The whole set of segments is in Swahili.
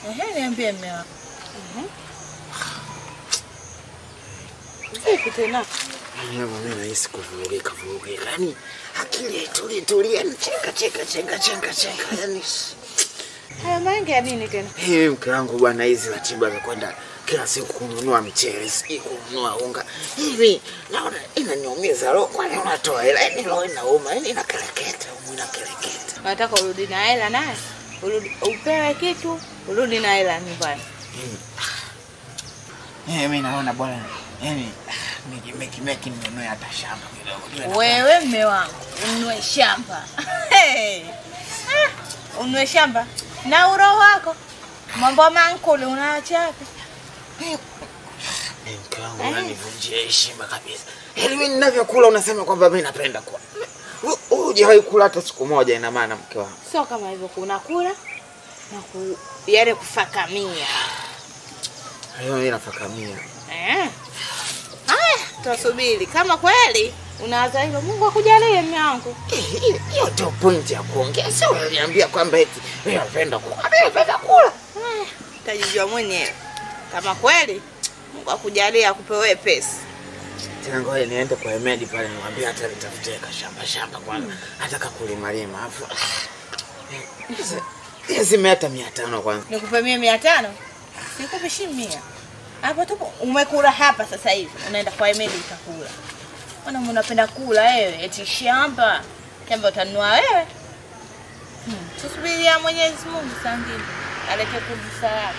Ehe, niambie mme wako. Vipi tena? Mimi nahisi kuvurugika vurugika, yaani akili haitulii tulia, yani chenga chenga chenga chenga chenga, yani Haya mange ya nini tena? hii mke wangu bwana, hizi ratiba za kwenda kila siku kununua michele, sijui kununua unga hivi, naona inaniumiza roho. Kwani unatoa hela? Yani roho inauma, yani inakereketa, umu inakereketa. Unataka urudi na hela naye? Urudi upewe kitu, urudi na hela nyumbani. Eh, mimi naona bwana, yani meki meki meki ninunue hata shamba kidogo. Wewe mme wangu, ununue shamba. Hey. Ah, Ununue shamba na uroho wako. Mambo mankuli unaacha wapi? Mimi mke wangu unanivunjia heshima kabisa. Yaani mimi ninavyokula unasema kwamba mimi napenda kula. Hu- Hujawahi kula hata siku moja, ina maana mke wangu. Sio kama hivyo kuna kula na ku, yale kufakamia. Hayo mimi nafakamia. Eh. Haya, tutasubiri kama kweli unawaza hivyo. Mungu akujalie mme wangu. Eh, hiyo- Hiyo ndio point ya kuongea. Sio unaniambia kwamba eti mimi napenda kula. Mimi napenda kula. Haya, utajijua mwenyewe kama kweli Mungu akujalie akupe wewe pesa. Tena ngoja niende kwa Emedi pale nimwambie hata nitafutie kashamba shamba kwanza. Hata kakulima lima alafu. Zime hata mia tano kwanza. Nikupe mia mia tano sikupe shilingi mia hapo tu. Umekula hapa sasa hivi, unaenda kwa Emedi utakula. Mbona unapenda kula wewe? Eti shamba shamba utanunua wewe? Hmm. Tusubiria Mwenyezi Mungu saa ngine alete kubusa yako.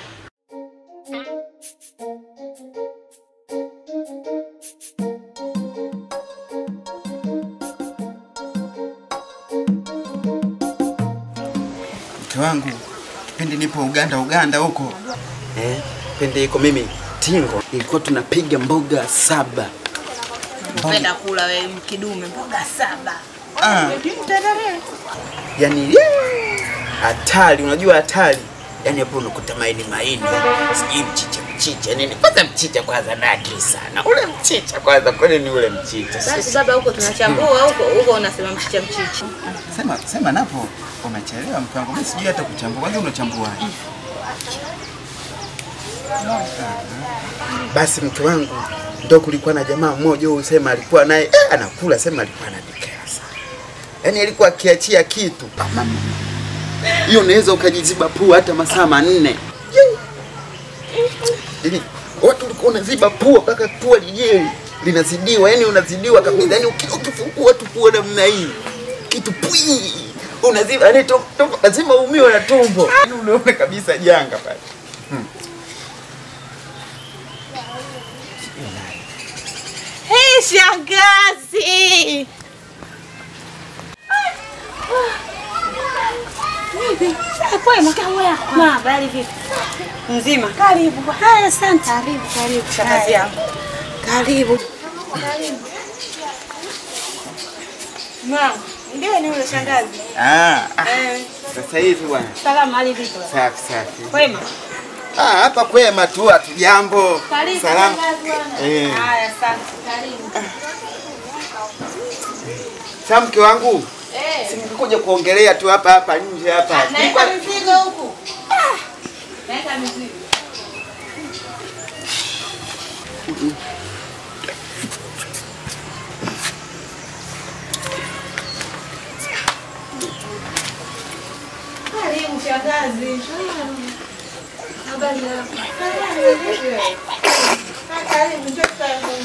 Mke wangu kipindi nipo Uganda Uganda huko Eh, pende iko mimi tingo ilikuwa tunapiga mboga saba. Unapenda kula wewe kidume mboga saba. ah, Mtendere. Yaani yee, hatari, unajua hatari. Yaani hapo unakuta maini maini, sijui mchicha mchicha nini. Kwanza mchicha kwanza na akili sana. Ule mchicha kwanza, kwani ni ule mchicha. Basi baba, huko tunachambua huko huko, unasema mchicha mchicha. sema sema napo umechelewa mke wangu, mimi sijui hata kuchambua. Kwanza unachambuaje? Basi mke wangu ndo kulikuwa na jamaa mmoja huyu sema alikuwa naye eh, anakula sema alikuwa ananikera sana. Yaani alikuwa akiachia kitu mama. Hiyo unaweza ukajiziba pua hata masaa manne. Yaani watu walikuwa unaziba pua mpaka pua lijeli linazidiwa, yani unazidiwa kabisa. Yaani uki- ukifungua tu pua namna hii kitu pwi unaziba, yani to- to- lazima umiwe na tumbo. Yaani unaona kabisa janga pale. Hey, shangazi. Kwema na habari vipi? Mzima. Karibu. Haya, asante. Karibu, karibu shangazi yangu. Karibu. Mama, ndio ni yule shangazi. Ah, ah, Eh, sasa hivi bwana. salamu hali vipi? Safi safi. Kwema. Ah, hapa kwema tu hatujambo. Karibu Salamu. shangazi bwana. Eh. Haya, asante. Karibu. Sasa mke wangu, Eh. simkuja kuongelea tu hapa hapa nje hapa. Naeka mizigo huku. Naeka mizigo. Karibu shangazi. Habari yako? Karibu, njoo tukae.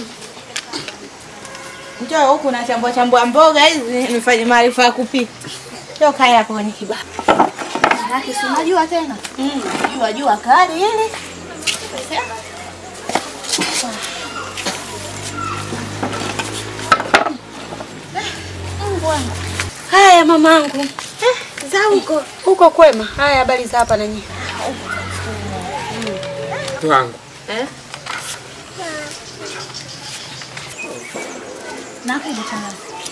Njoo huku na chambua chambua mboga hizi nifanye maarifa ya kupika. Njoo kaa hapo kwenye kibao. Manake si unajua tena. Mm, jua jua kali hili. Haya mamangu. Eh, za huko. Huko kwema. Haya habari za hapa na nyinyi. Mke wangu Eh? Nakuja tena.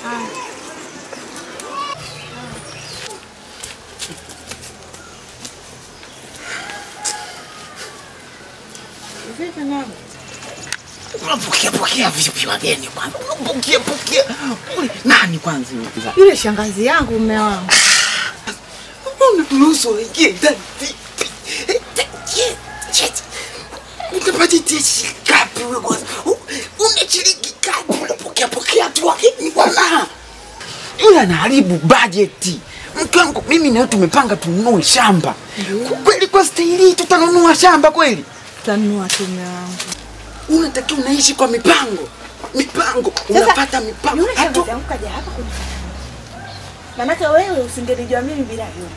Vipi mama? unapokea pokea vipi wageni kwanza? Unapokea pokea Ule, nani kwanza yule? Yule shangazi yangu mume wangu. Unaturuhusu waingie ndani vipi? Eh, Utapata shikapi wewe kwanza. U- Una shilingi ngapi unapokea pokea tu lakini bwana. Yule anaharibu bajeti. Mke wangu mimi na wewe tumepanga tununue shamba. Kwa Kweli kwa staili hii tutanunua shamba kweli? Tanua tume wangu. Unatakiwa unaishi kwa mipango. Mipango, unapata mipango. Yule Hatu shangazi yangu kaja hapa kuni. Manake wewe usingelijua mimi bila yule.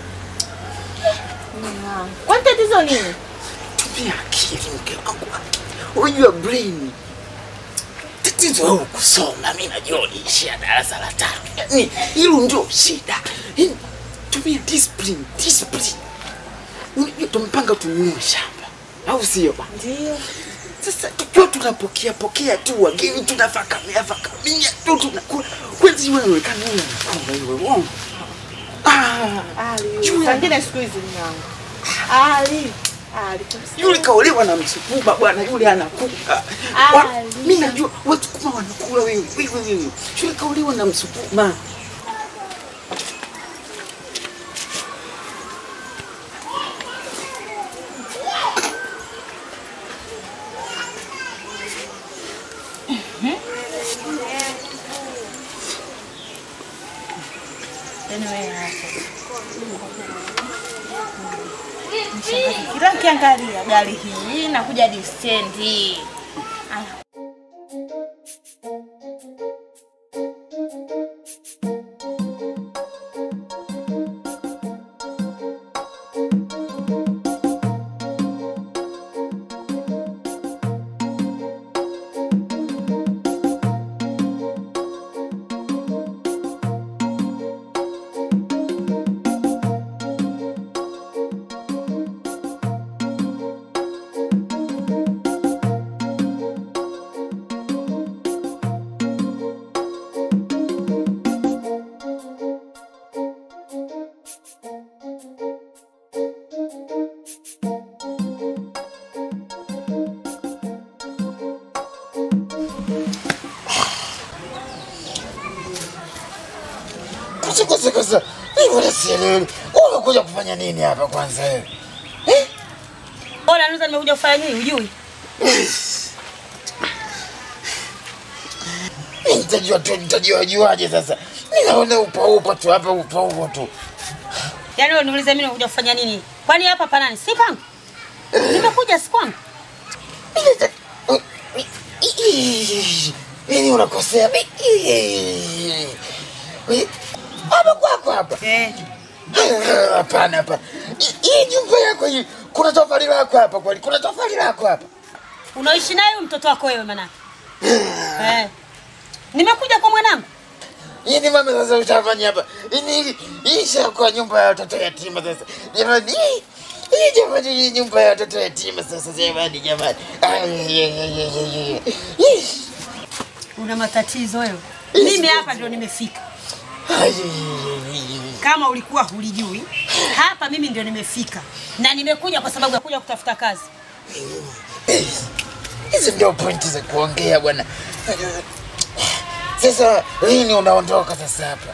Mume wangu. Kwani tatizo nini? tumia akili mke wangu. Unajua brain. Tatizo wewe kusoma, mimi najua uliishia darasa la tano. Yaani hilo ndio shida. Yaani tumia discipline, discipline. Unajua tumepanga tununue shamba. Au sio bwana? Ndio. Sasa tukiwa tunapokea pokea tu wageni tunafakamia fakamia tu tunakula. Kwani wewe kama wewe unakula wewe uongo? Ah, Ali. Yule- Sangine siku hizi mume wangu. Ali. Ali. yule kaolewa na msukuma bwana, yule anakula. Ah, Wa- Lisa. Mimi najua wasukuma wanakula wewe, wewe wewe. Yule kaolewa na msukuma. Yaani wewe hapo. Mshangazi, Kila nikiangalia gari hii nakuja hadi stendi. Aya. Kosa kosa kosa. Mimi wala sielewi. Umekuja kufanya nini hapa kwanza wewe? Bora naweza nimekuja kufanya nini hujui? Mimi nitajua tu nitajua juaje sasa. Ninaona upa upa tu hapa upa upa tu. Yaani wewe niulize mimi nimekuja kufanya nini? Kwani hapa pa nani? Si pangu. Nimekuja si kwangu. Mimi unakosea. Hapa kwako hapa. Eh. Hapana hapana. Hii- Hii nyumba yako hii kuna tofali lako hapa kweli? Kuna tofali lako hapa? Unaishi naye huyu mtoto wako wewe manake. Eh. Nimekuja kwa mwanangu. Hii ni mama sasa utafanya hapa. Hii ni hii shakuwa nyumba ya watoto yatima sasa. Jamani hii hii jamani hii nyumba ya watoto yatima sasa jamani jamani. Ay, ay, ay, ay, ay, ay. Ih. Una matatizo wewe. Mimi hapa ndio nimefika. Ay, ay, ay, ay. Kama ulikuwa hulijui, hapa mimi ndio nimefika. Na nimekuja kwa sababu ya kuja kutafuta kazi. Eh, Hizi ndio pointi za kuongea bwana. Sasa lini unaondoka sasa hapa?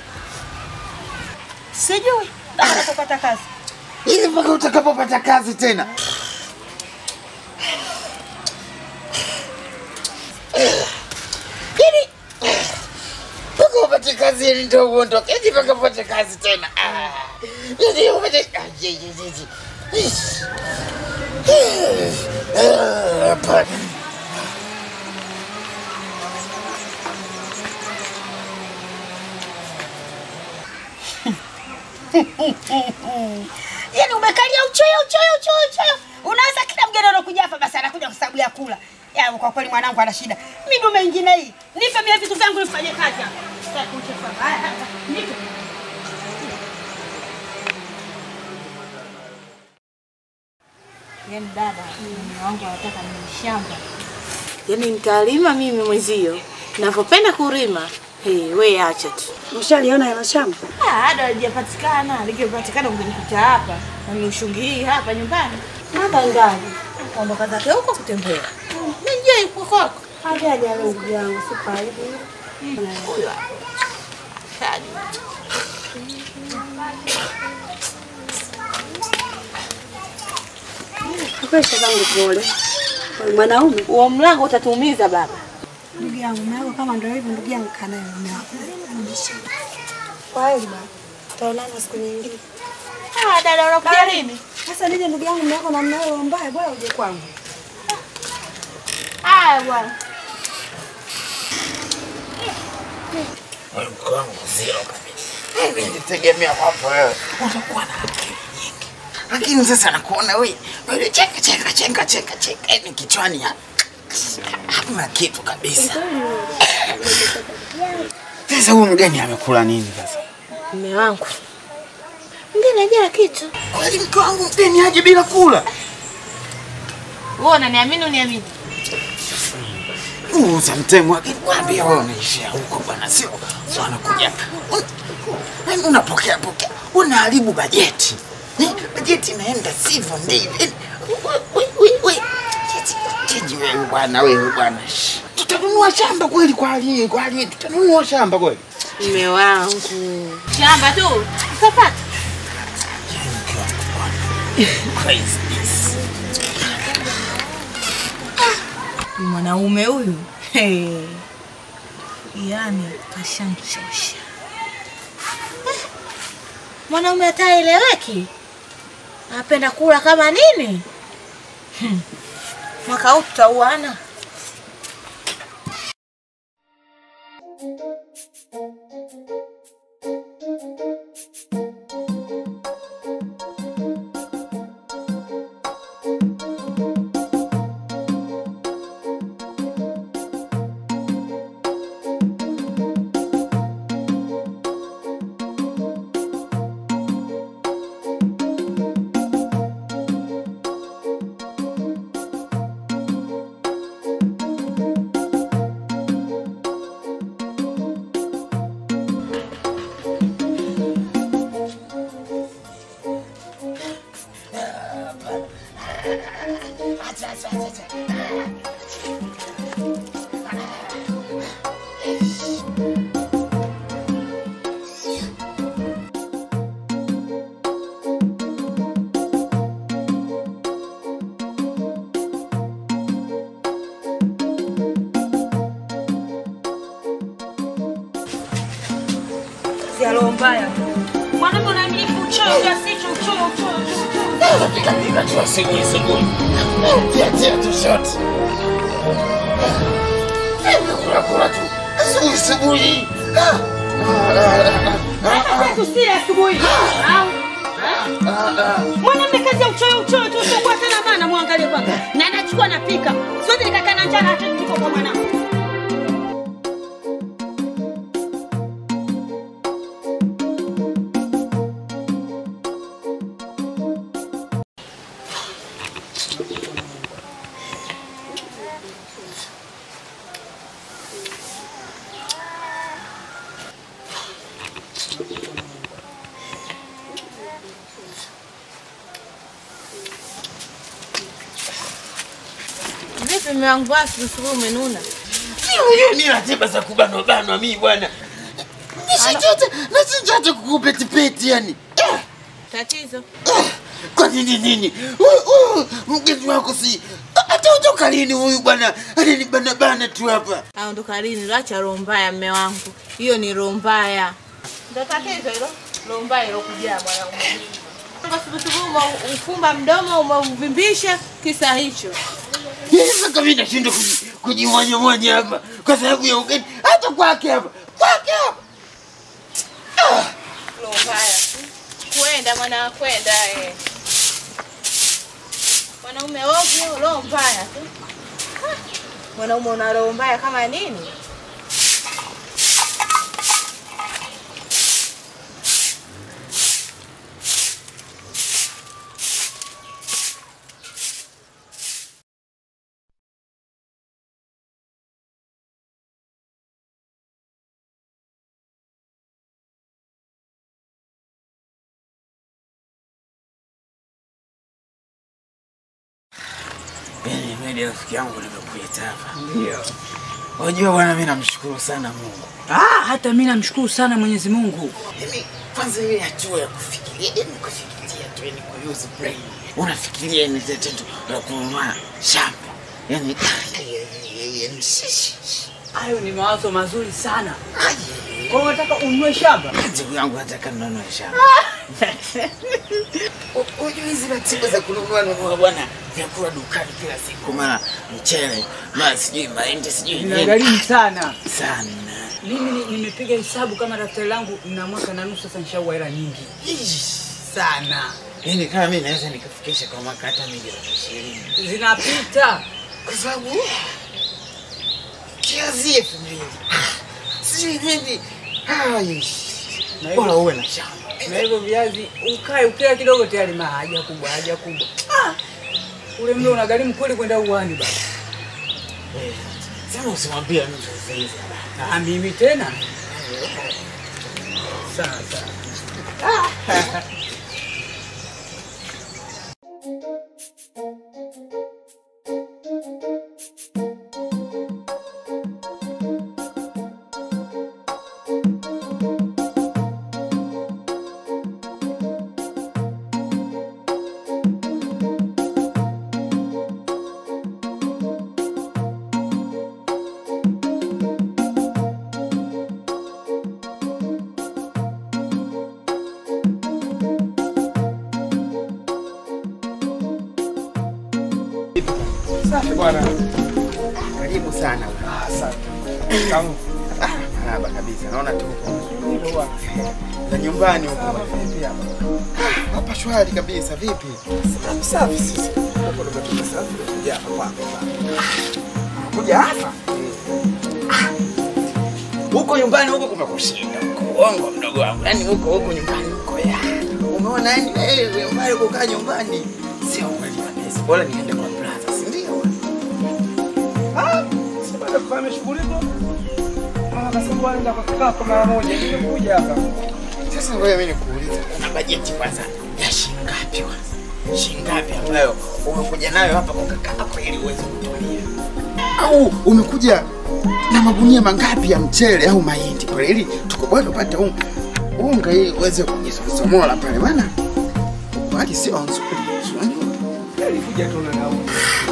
Sijui mpaka kupata kazi. Ili mpaka utakapopata kazi tena. Yaani mpaka upate kazi ili ndio uondoke. Yaani mpaka upate kazi tena. Ah. Yaani upate ah, ye, ye, ye, ye. Ish. Ah, hapana. Yaani umekalia uchoyo uchoyo uchoyo uchoyo. Unaweza kila mgeni anakuja hapa basi anakuja kwa sababu ya kula. Ya kwa kweli mwanangu ana shida. Mimi ndo mengine hii. Nipe mimi vitu vyangu nifanye kazi hapa. Sasa kuchefa. Haya haya. Nipe. Yaani dada, mume wangu anataka ni shamba. Yaani nitalima mimi mwezio. Ninavyopenda kulima. Hey, we acha tu. Mshaliona hilo shamba? Ah, bado halijapatikana. Likipatikana ungenikuta hapa. Na niushungi hii hapa nyumbani. Hata ndani. Kaondoka zake huko kutembea. Nijie iko kwako. Hajaja leo ndugu yangu, si karibu. Huyo hapa. Kaji. Kwa zangu pole. Wewe Mwanaume Huo mlango utatuumiza baba. ndugu yangu, mume wako kama ndio hivyo, ndugu yangu kana mume wako. Kwa hiyo baba, tutaonana siku nyingine. Ah, dada unakuja lini? Sasa nije ndugu yangu, mume wako namna hiyo mbaya, bora uje kwangu. Haya bwana. Wewe mke wangu zero kabisa. Mimi nilitegemea kwamba wewe utakuwa na akili nyingi, lakini sasa nakuona wewe wewe cheka cheka cheka cheka cheka, yaani kichwani ha- hamna kitu kabisa. Sasa huyu mgeni amekula nini sasa? Mume wangu. Mgeni ajala kitu. Kweli mke wangu mgeni aje bila kula? Wewe unaniamini uniamini? Muuza mtemu akikwambia wewe unaishia huko bwana, sio sio anakuja Un- un- unapokea pokea, unaharibu bajeti Eh, bajeti inaenda sivyo ndivyo. Eh, we- we- we- we. Cheti- cheji wewe bwana, wewe bwana, Shh. tutanunua shamba kweli kwa hali hii, kwa hali hii tutanunua shamba kweli? Mume wangu. Shamba tu. Utapata. Craziness. Mwanaume huyu. Hey. Yaani kashanchosha. Eh, Mwanaume hataeleweki. Anapenda kula kama nini? Hmm. Mwaka huu tutauana. Si roho mbaya. Mwanamke unaamiliki uchoyo kiasi hicho, uchoyo, uchoyo, uchoyo. Piga piga tu asubuhi asubuhi. Tia tia tu shot. Kula kula tu asubuhi asubuhi. Tusile asubuhi. Au? Mwanamke kazi ya uchoyo uchoyo tu usiokuwa tena maana muangalie kwanza. Na anachukua napika. Siwezi nikakaa na njaa hata niko kwa mwanangu. Vipi mume wangu basi usiku umenuna? Hiyo ni ratiba za kubanwa banwa mimi bwana. Nisichote, nisichote kukupetipeti yani. Eh, Tatizo. eh, Kwa nini nini? Huyu- huyu Mgeni wako si atautoka lini huyu bwana? Ananibana bana tu hapa. Aondoka lini? Acha roho mbaya mume wangu. Hiyo ni roho mbaya. Ndio tatizo hilo. Roho mbaya ilokujaa mwanaume. Asubuhi ufumba mdomo umeuvimbisha kisa hicho. Sasa kama mimi nashindwa kuji- kujimwanyamwanya hapa kwa sababu ya ugeni, hata kwake hapa kwake hapa. Roho mbaya. Kwenda mwana kwenda eh. Mwanaume ovyo, roho mbaya tu. Ah, Mwanaume una roho mbaya kama nini? Yaani mimi rafiki yangu nimekuita hapa. Ndio. Unajua bwana, mimi namshukuru sana Mungu. Ah, hata mimi namshukuru sana Mwenyezi Mungu. Yaani kwanza ile hatua ya kufikiria, yaani kufikiria tu, yaani kuuse brain. Unafikiria ni tendo la kununua shamba. yani yani sisi Hayo ni mawazo mazuri sana. Kwa hiyo unataka ununue shamba? ndugu yangu nataka ninunue shamba. U- Unajua hizi ratiba za kununua nunua bwana vyakula dukani kila siku, mara mchele, mara sijui mahindi, sijui nini Inagharimu sana. sana. Mimi ni- nimepiga hesabu kama daftari langu na mwaka na nusu sasa nishaua hela nyingi Ish. sana. Yaani kama mimi naweza nikafikisha kwa mwaka hata milioni ishirini Zinapita. kwa sababu kiazi elfu mbili sijui nini. Ai, Na Bora hivyo, uwe na shamba. na hivyo viazi ukae ukila kidogo tayari ma haja kubwa haja kubwa. Ah! Ule mlo unagharimu kweli kwenda uwani baba. Eh, Sema usimwambie mtu sasa hivi. Ah, mimi tena. Sawa sawa. Safi bwana. Karibu sana. Ah, asante. Kamu. Ah, Marahaba kabisa. Naona tu Hilo bwana. za nyumbani huko. Kama vipi hapa? Hapa shwari kabisa. Vipi? Safi safi sisi. Huko ndo tumetoka safi kuja hapa kwako. Kuja hapa huko nyumbani huko kumekushinda huko. Uongo mdogo wangu, yaani huko huko nyumbani huko ya umeona, yani wewe mbali kukaa nyumbani sio kweli kabisa. Bora niende kwa brother, si ndio? Ah, si baada ya kufanya shughuli hizo. Mama akasema bwana nenda kwa kaka mara moja. Nimekuja hapa. Sasa ngoja mimi nikuulize, una bajeti kwanza ya shilingi ngapi kwanza? Shilingi ngapi ambayo umekuja nayo hapa kwa kaka yako ili uweze kutumia? Au umekuja na magunia mangapi ya mchele au mahindi pale ili tukubali tupate un- unga ili uweze kujisomola pale bwana. Bali sio nzuri. si unajua? Nilikuja tu na nauli.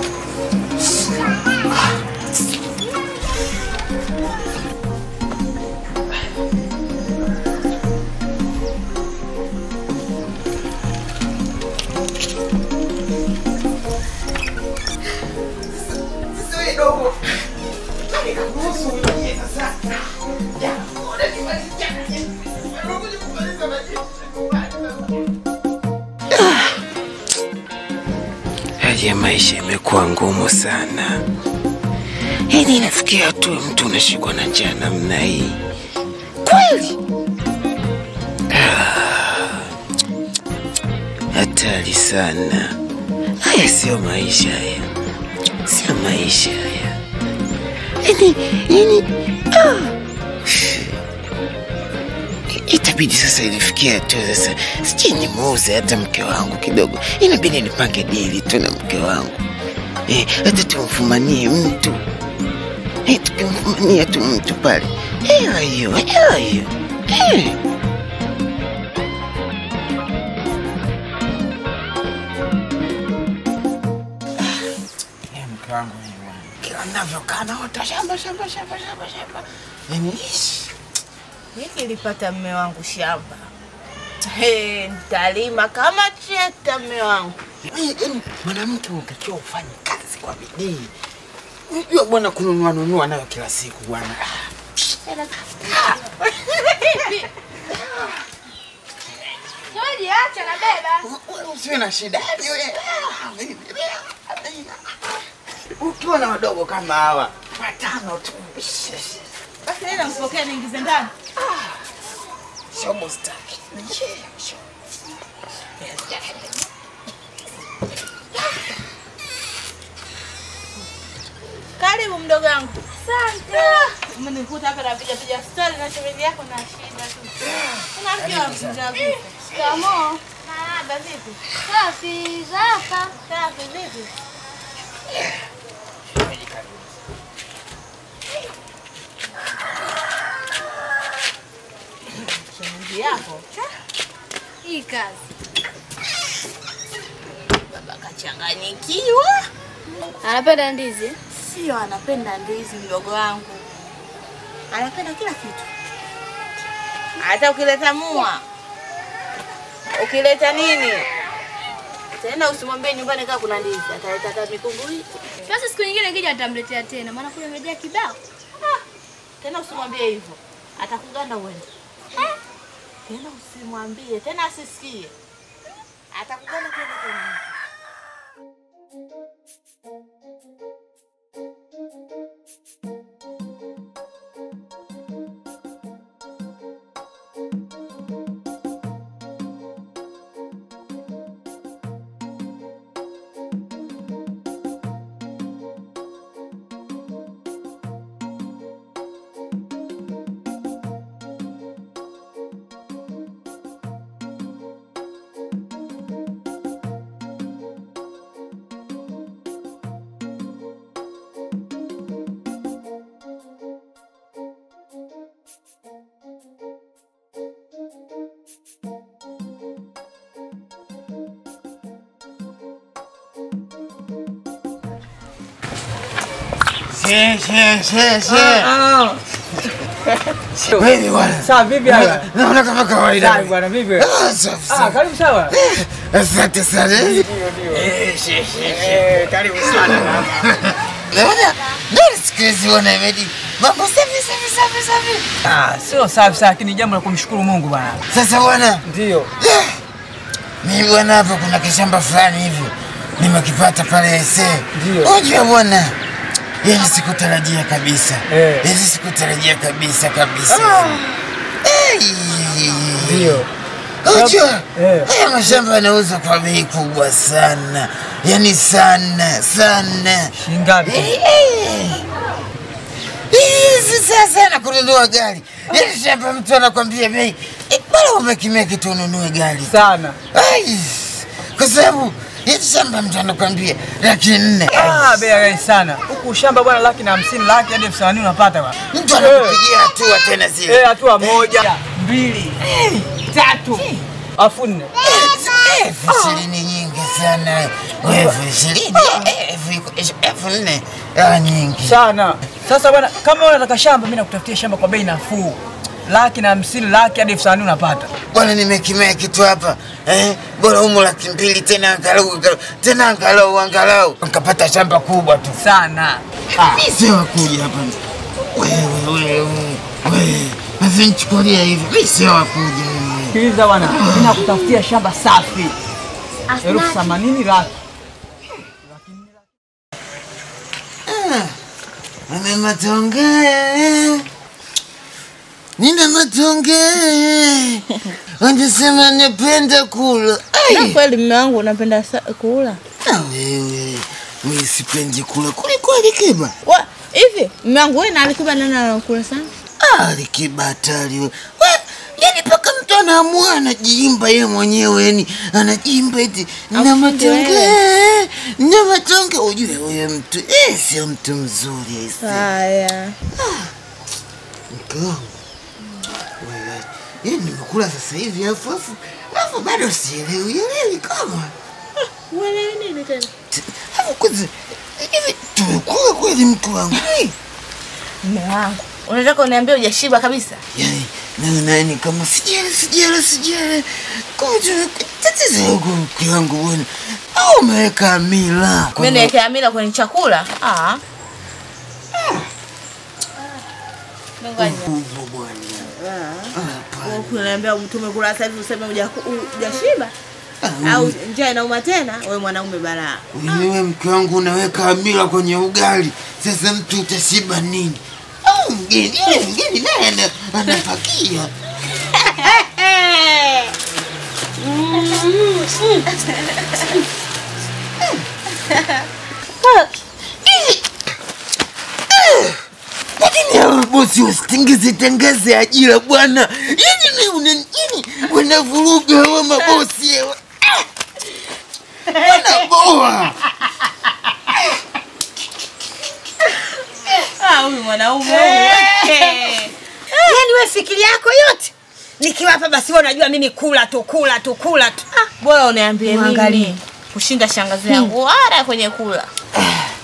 Sasa wewe dogo. Nani kakuruhusu wewe sasa? Ya, unanimalizia. Unakuja kumaliza bajeti. Hali ya maisha imekuwa ngumu sana. Yaani inafikia tu mtu unashikwa na njaa namna hii. Kweli? Ah, Hatari sana. Haya sio maisha haya. Sio maisha haya. Yaani, yaani, ah. Itabidi sasa ilifikia tu sasa, sijui nimuuze hata mke wangu kidogo, inabidi nipange dili tu na mke wangu eh, hata tumfumanie mtu eh, tukimfumania tu mtu pale, hela hiyo, hela hiyo eh. Eh, mke wangu ni bwana. Kila navyokaa naota shamba shamba shamba shamba shamba, yani ish. Hiki nilipata mme wangu shamba. He, nitalima kama trekta mme wangu. Yaani mwanamke unatakiwa ufanye kazi kwa bidii. Unajua bwana, kununua nunua nayo kila siku bwana. Joji, acha na beba. Wewe Usiwe na shida Yaani wewe, ukiwa na wadogo kama hawa watano tu, Basi nenda mpokee niingize ndani. shobo staki. Karibu mdogo wangu. Asante. Umenikuta hapa napiga piga stori na shemeji yako na shida tu. Una mke wa mzee Shikamoo. Marahaba vipi? Safi, zaka. Safi vipi? Shemeji yako Hii kazi. baba kachanganyikiwa. Anapenda ndizi? Sio anapenda ndizi, mdogo wangu anapenda kila kitu, hata ukileta mua, ukileta nini tena, usimwambie nyumbani kaa kuna ndizi, ataleta hata mikungu hii Basi siku nyingine kija atamletea tena, maana kule imejaa kibao. tena, usimwambie hivyo, atakuganda uende tena, usimwambie tena, asisikie, atakuganda tena tena. She, she, she, she. Wewe bwana. Sawa vipi hapa? Naona kama kawaida. Sawa bwana vipi? Ah, safi Ah, sana. karibu sawa. Asante sana. Ndio ndio. Eh, she, she, she. Eh, karibu sana baba. Naona ndio siku hizi wana imedi. Mambo safi safi safi safi. Ah, sio safi sana, lakini jambo la kumshukuru Mungu bwana. Sasa bwana, Ndio. mimi bwana hapa kuna kishamba fulani hivi nimekipata pale ese. Ndio. Unajua bwana, yani sikutarajia kabisa. Eh. Hizi sikutarajia kabisa kabisa. Eh. Ndio. Unajua Eh. haya mashamba yanauzwa kwa bei kubwa sana, yani sana sana. Shingapi? Hizi sasa na kununua gari, yani shamba mtu anakwambia bei eh, bora umekimia kitu ununue gari Sana. Ai, kwa sababu hili shamba mtu anakwambia laki nne Ah, bei ghali sana. Huku shamba bwana laki na hamsini, laki hadi elfu themanini unapata bwana. mtu anakupigia hatua tena zile Eh, hatua moja, mbili, tatu, afu nne. elfu ishirini nyingi sana, elfu ishirini elfu- elfu nne ah, nyingi Sana. Sasa bwana, kama wewe unataka shamba, mimi nakutafutia shamba kwa bei nafuu. Laki na hamsini, laki hadi elfu themanini unapata. bwana, nimekimea kitu hapa eh, bora humo laki mbili tena angalau angalau- tena angalau angalau nkapata shamba kubwa tu. Sana. Mi sio wakuja hapa wewe wewe wewe, navinchukulia hivi, mi sio wakuja wewe. Sikiliza bwana, mimi nakutafutia shamba safi. Elfu themanini laki. Nina matonge, nina matonge, wanasema napenda kula. Na Ai, kweli mume wangu unapenda sa- kula na wewe mimi sipendi kula kweli kweli, Kiba. Wa- hivi mume wangu wewe na Alikiba nani anakula sana? Ah, Kiba hatari wewe. We, yani mpaka mtu anaamua anajiimba yeye mwenyewe, yani anajiimba eti na Aufiki matonge, na matonge. Ujue huyo mtu eh, sio mtu mzuri ese. Haya. Mke wangu wewe, yani nimekula sasa hivi afu afu afu bado sielewi elewi kama Uelewi nini tena? afu kwanza hivi tumekula kweli mke wangu Eh, Mume wangu. Unataka uniambie hujashiba kabisa? yani na nani kama sijala sijala sijala kama tu tatizo huko mke wangu bwana au umeweka mila Mimi niwekea mila kwenye chakula? Ah. Ngoja. kubwa bwana Wewe Kuniambia mtu umekula sasa hivi useme hujaku- hujashiba? Au njaa inauma tena? Wewe mwanaume balaa. Wewe mke wangu unaweka mila kwenye ugali, sasa mtu utashiba nini? Au mgeni yule mgeni naye ana- anapakia. Lakini hawa bosi wasitengeze tengeze ajira bwana. Yaani ni una nini? Wanavuruga hawa mabosi hawa. Ah! Wanaboa. Ah, huyu mwanaume huyu. Yaani wewe fikiri yako yote nikiwapa basi wewe unajua mimi kula tu kula tu kula tu. Bora uniambie Mwangalie. mimi kushinda shangazi yangu wala kwenye kula.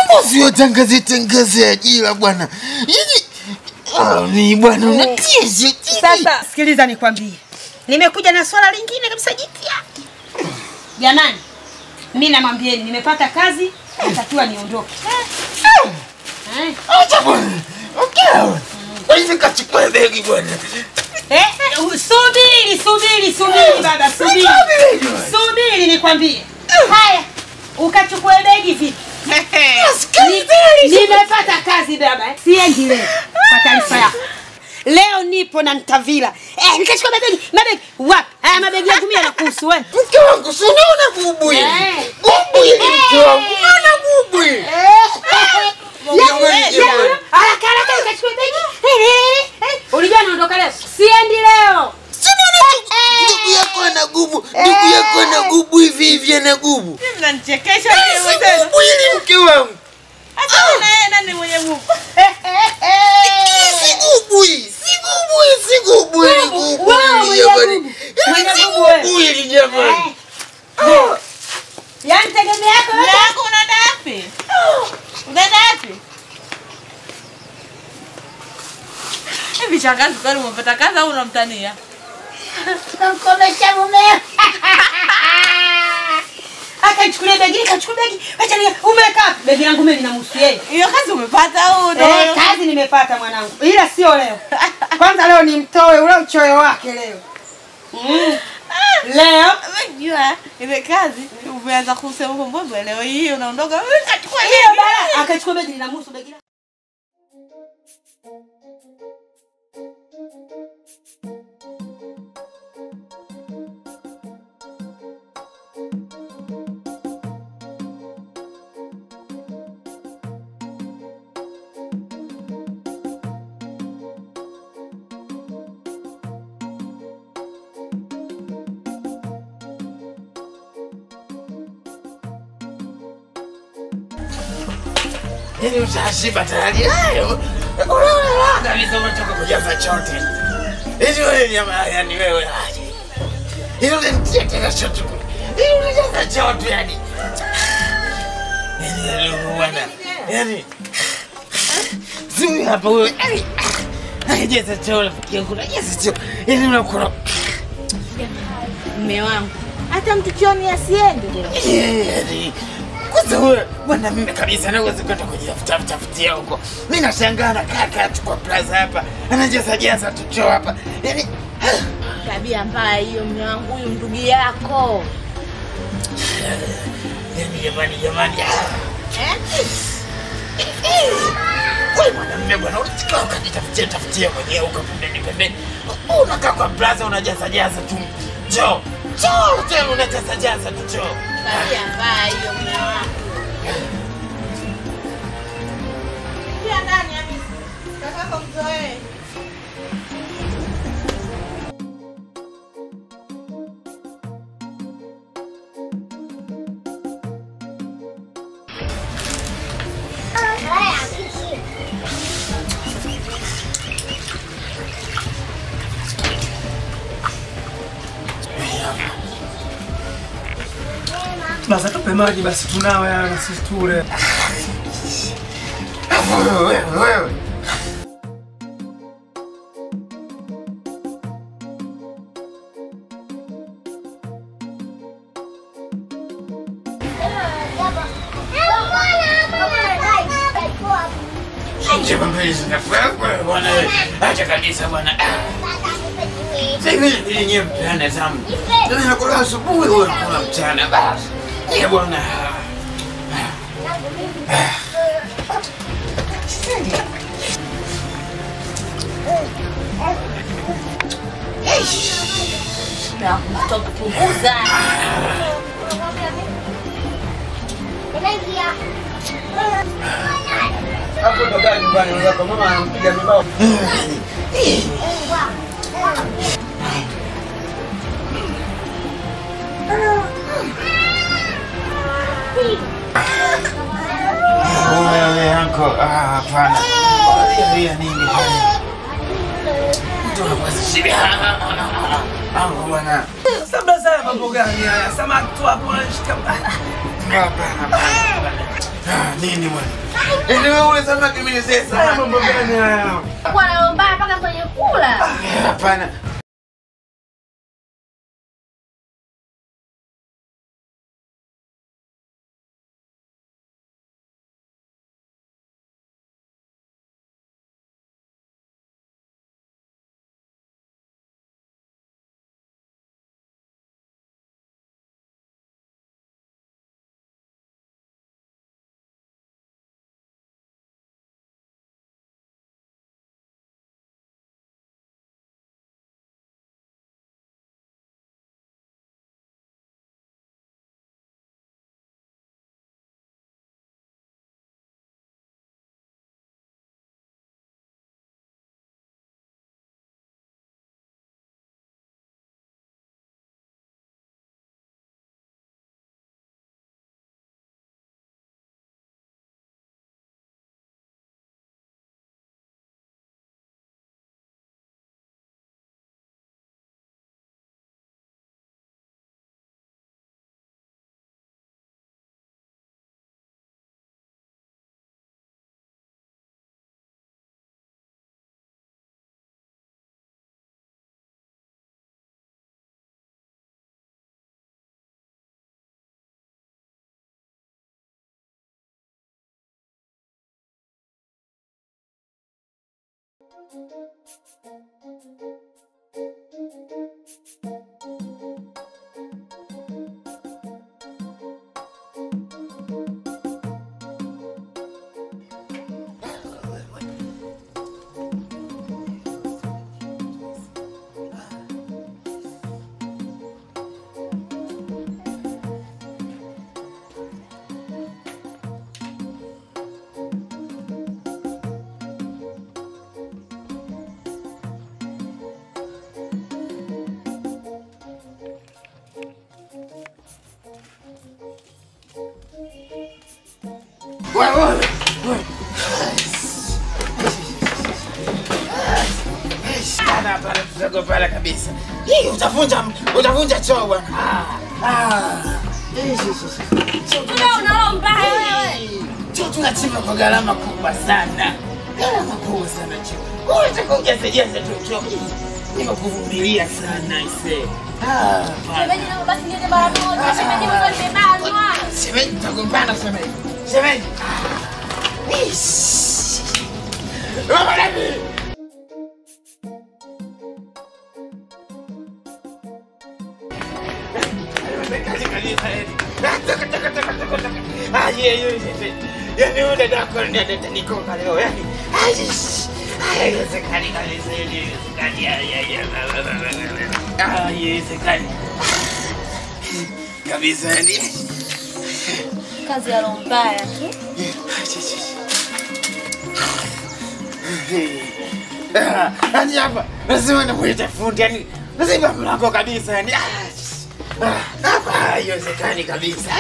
bosi watangaze tangaze ajira bwana. Yaani ah, ni bwana unatia ziti. Sasa sikiliza nikwambie, nimekuja na swala lingine kabisa jipya. Jamani, mi namwambieni nimepata kazi, natakiwa niondoke. Eh, Acha bwana. Okay. Kwa hivyo kachukua begi bwana. eh, subiri subiri subiri baba, subiri subiri nikwambie. Haya, ukachukue begi vipi? Ni- Nimepata kazi baba, eh. siendi leo. Kwa taarifa yako, leo nipo na Ntavila. Eh, nikachukua mabegi mabegi. Wapi? Haya mabegi yangu mimi yanakuhusu wewe. Mke wangu si unaona bubu hili? Eh. Bubu hili mke wangu. Unaona bubu hili? Jamani, jamani. Haraka haraka ukachukue begi. Ulijua naondoka leo? Siendi leo. Si unaona ndugu yako ana gubu. Ndugu yako ana gubu hivi hivi ana gubu. Mnanichekesha Si mimi tena. gubu hili mke wangu. Hata na yeye nani mwenye nguvu? Si gubu hii. Si gubu hii. Si gubu hili. Gubu wewe hili mwenye jamani. gubu. Yaani Mwenye si gubu wewe. gubu hili jamani. Yaani tegemea yako Mume yote. wangu unaenda wapi? Unaenda wapi? Hivi shangazi kwani umepata kazi au unamtania? Namkomesha mumeo. Akaichukulia begi, kachukua begi. Acha ni umeka begi langu mimi linamhusu yeye. Hiyo kazi umepata au ndo? Eh, kazi nimepata mwanangu. Ila sio leo. Kwanza leo nimtoe ule uchoyo wake leo. Mm. Leo Unajua ile kazi umeanza kusema mbona leo hii unaondoka wewe kachukua hiyo hiyo bala akachukua begi linamhusu begi langu. Yaani ushashiba tayari. Hayo. Unaona kabisa umetoka kujaza chote. Hizi wewe nyama yani wewe aje. Hilo ni tena chote. Hilo unajaza chote yani. Yaani leo bwana. Yaani Zui hapa wewe. Yaani Anajaza chote yangu najaza chote. Yaani unakula. Mume wangu hata mtu chioni asiende leo. Yaani kwanza wewe bwana, mimi kabisa naweza kwenda kujitafuta tafutia huko. Mimi nashangaa na kaka tu kwa plaza hapa anajaza jaza tucho hapa, yaani Tabia mbaya hiyo mume wangu, huyu ndugu yako. yaani jamani, jamani, ah. wewe mwanamume bwana, unachukua ukajitafutia tafutia mwenyewe huko pembeni pembeni, unakaa kwa plaza unajaza jaza tu choo choo tena unajaza jaza tu choo. Tabia mbaya hiyo mume wangu. Pia ndani ya mimi. Kakako mzoee. Basi tupe maji basi tunawe yana sisi tule. Wewe wewe Nje mapenzi na wewe bwana wewe. Acha kabisa bwana. Sasa hivi ili nyewe mpeane zamu. Mimi nakula asubuhi wewe unakula mchana basi. Ye bwana. Na kutokupunguza. Hapo ndo gari nyumbani unaweza mama anampiga mibao. Wewe anko, ah hapana. Ria nini bwana? Mtu anakuwa Anko bwana. Sasa sana mambo gani haya? Samaki tu hapo anashika. Hapana, hapana. Ah, nini bwana? Nini wewe ule samaki mimi nisema samaki? Mambo gani haya? Kwa na mbaya mpaka kwenye kula. Hapana. Wewe wewe. Sana pale tutagopala kabisa. Hii utavunja utavunja choo bwana. Ah. Ah. Tuna unalo mbaya wewe. Choo tunachimba kwa gharama kubwa sana. Gharama kubwa sana choo. Wewe unataka ujazejaze tu choo. Nimekuvumilia sana ise. Ah. Shemeji na basi niende mara moja. Shemeji mwanzo nimebanwa. Shemeji tutagombana shemeji. Shemeji. Ah. Ish. Mama Nabii. yani ule dako ndio nikoka leo yani haiwezekani kabisa haiwezekani haiwezekani kabisa yani Kazi ya roho mbaya tu. yani hapa lazima nimuite fundi yani lazima mlango kabisa yani hapa haiwezekani kabisa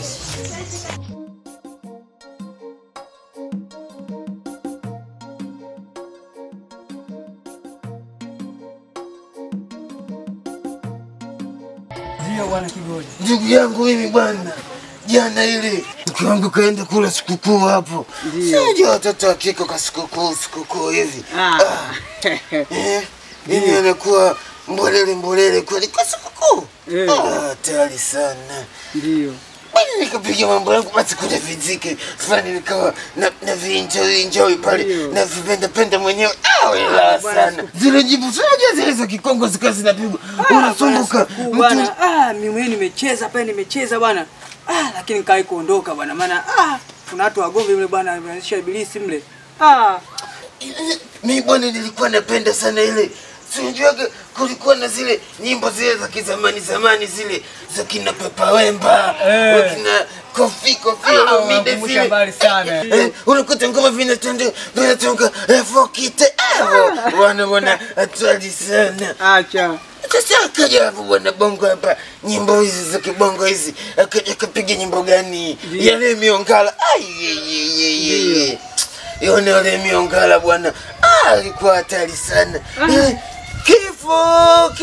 Ndio bwana Kigoli. ndugu yangu mimi bwana jana ile mke wangu kaenda kula sikukuu hapo sijua watoto wa kike kwa sikukuu sikukuu hivi Ah. Eh, mimi anakuwa mbolele mbolele kweli kwa sikukuu Eh. Ah, hatari sana Ndio. bali nikapiga mambo yangu basi kuja vizike fulani nikawa na, na vinjoi njoi pale Ndio. na vipenda penda mwenyewe ah, wela bwana, sana zile jibu tunajua zile za kikongo zikawa zinapigwa unasumbuka Siku bwana, ah, mimi mwenyewe nimecheza pale nimecheza bwana. Ah, lakini nikai kuondoka bwana maana ah, kuna watu wagomvi mle bwana wameanzisha ibilisi mle. Ah, mi bwana nilikuwa napenda sana ile sijuaga kulikuwa na zile nyimbo zile za kizamani zamani zile za kina Papa Wemba Eh. wakina Kofi Kofi Ah, Olomide unakumbusha zile mbali sana. Eh, unakuta ngoma vinatende vinatonga eh, fokite eh, bwana bwana hatari sana acha. sasa akaja hapo bwana bongo hapa nyimbo hizi za kibongo hizi akaja akapiga nyimbo gani Ndiyo. yale miongala ayeyeyeye yone yale miongala bwana Ah, alikuwa hatari sana Eh, kifo kifo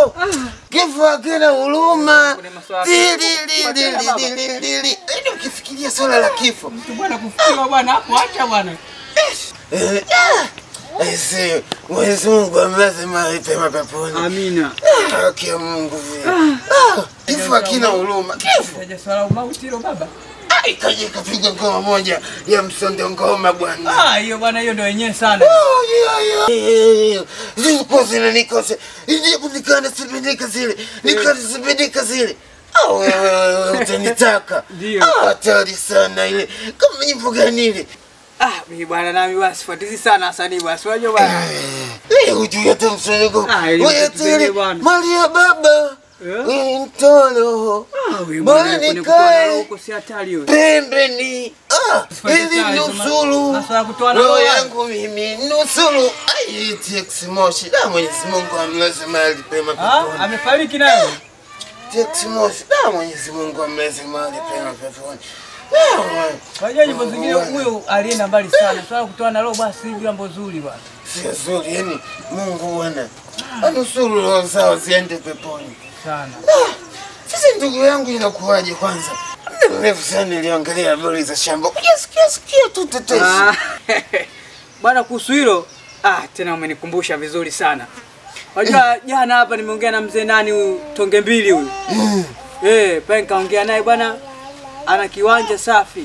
kifo kifo hakina huruma Kuna maswala- Dili, dili, dili, dili, dili. Yaani ukifikiria swala la kifo Mtu bwana kufikiwa bwana hapo acha bwana. eh, ah, aise, Mwenyezi Mungu amlaze mahali pema peponi. Amina. Ah, Haki ya Mungu vile. Ah, Kifo hakina huruma. Kifo Kaja swala umauti hilo baba. Ah, ikaja ikapigwa ngoma moja ya msondo ngoma bwana. Ah, hiyo bwana hiyo ndio yenyewe sana. Oh, yeah, yeah. Zilikuwa zinanikosha. Nikana sipendeka zile. Nikana sipendeka zile. Ah, wewe wewe utanitaka. Ndio. Ah, hatari sana ile. Kama nyimbo gani ile? Ah, mimi bwana nami basi fuatizi sana wasanii basi. Unajua bwana. Eh, hujui hata msongo. Ah, ile Wewe mtu zenye tele bwana. mali ya baba. Eh? Wewe mtolo. Ah, wewe Bwana bwana kwenye nikae. kutoa roho huko si hatari wewe. pembeni ah, Usifanye ili saa hizo, nusuru ma- maswala ya kutoa na roho roho. yangu mimi nusuru Ai, TX Moshi da Mwenyezi Mungu amlaze mahali pema Ah, peponi amefariki nayo. TX Moshi da Mwenyezi Mungu amlaze mahali pema peponi Ah, wewe. Unajua nyimbo Mungu zingine bwana. huyo alienda mbali sana. Swala la kutoa na roho basi hivi jambo zuri bwana. sio zuri yani Mungu bwana anusuru roho zao ziende peponi Sana. sasa ndugu yangu inakuwaje kwanza muda mrefu sana niliangalia habari za shamba kujasikia sikia tu tetesi Ah, Bwana kuhusu hilo ah, tena umenikumbusha vizuri sana. Unajua jana hapa nimeongea na mzee nani huyu tonge mbili huyu. Eh, pale nikaongea naye bwana ana kiwanja safi.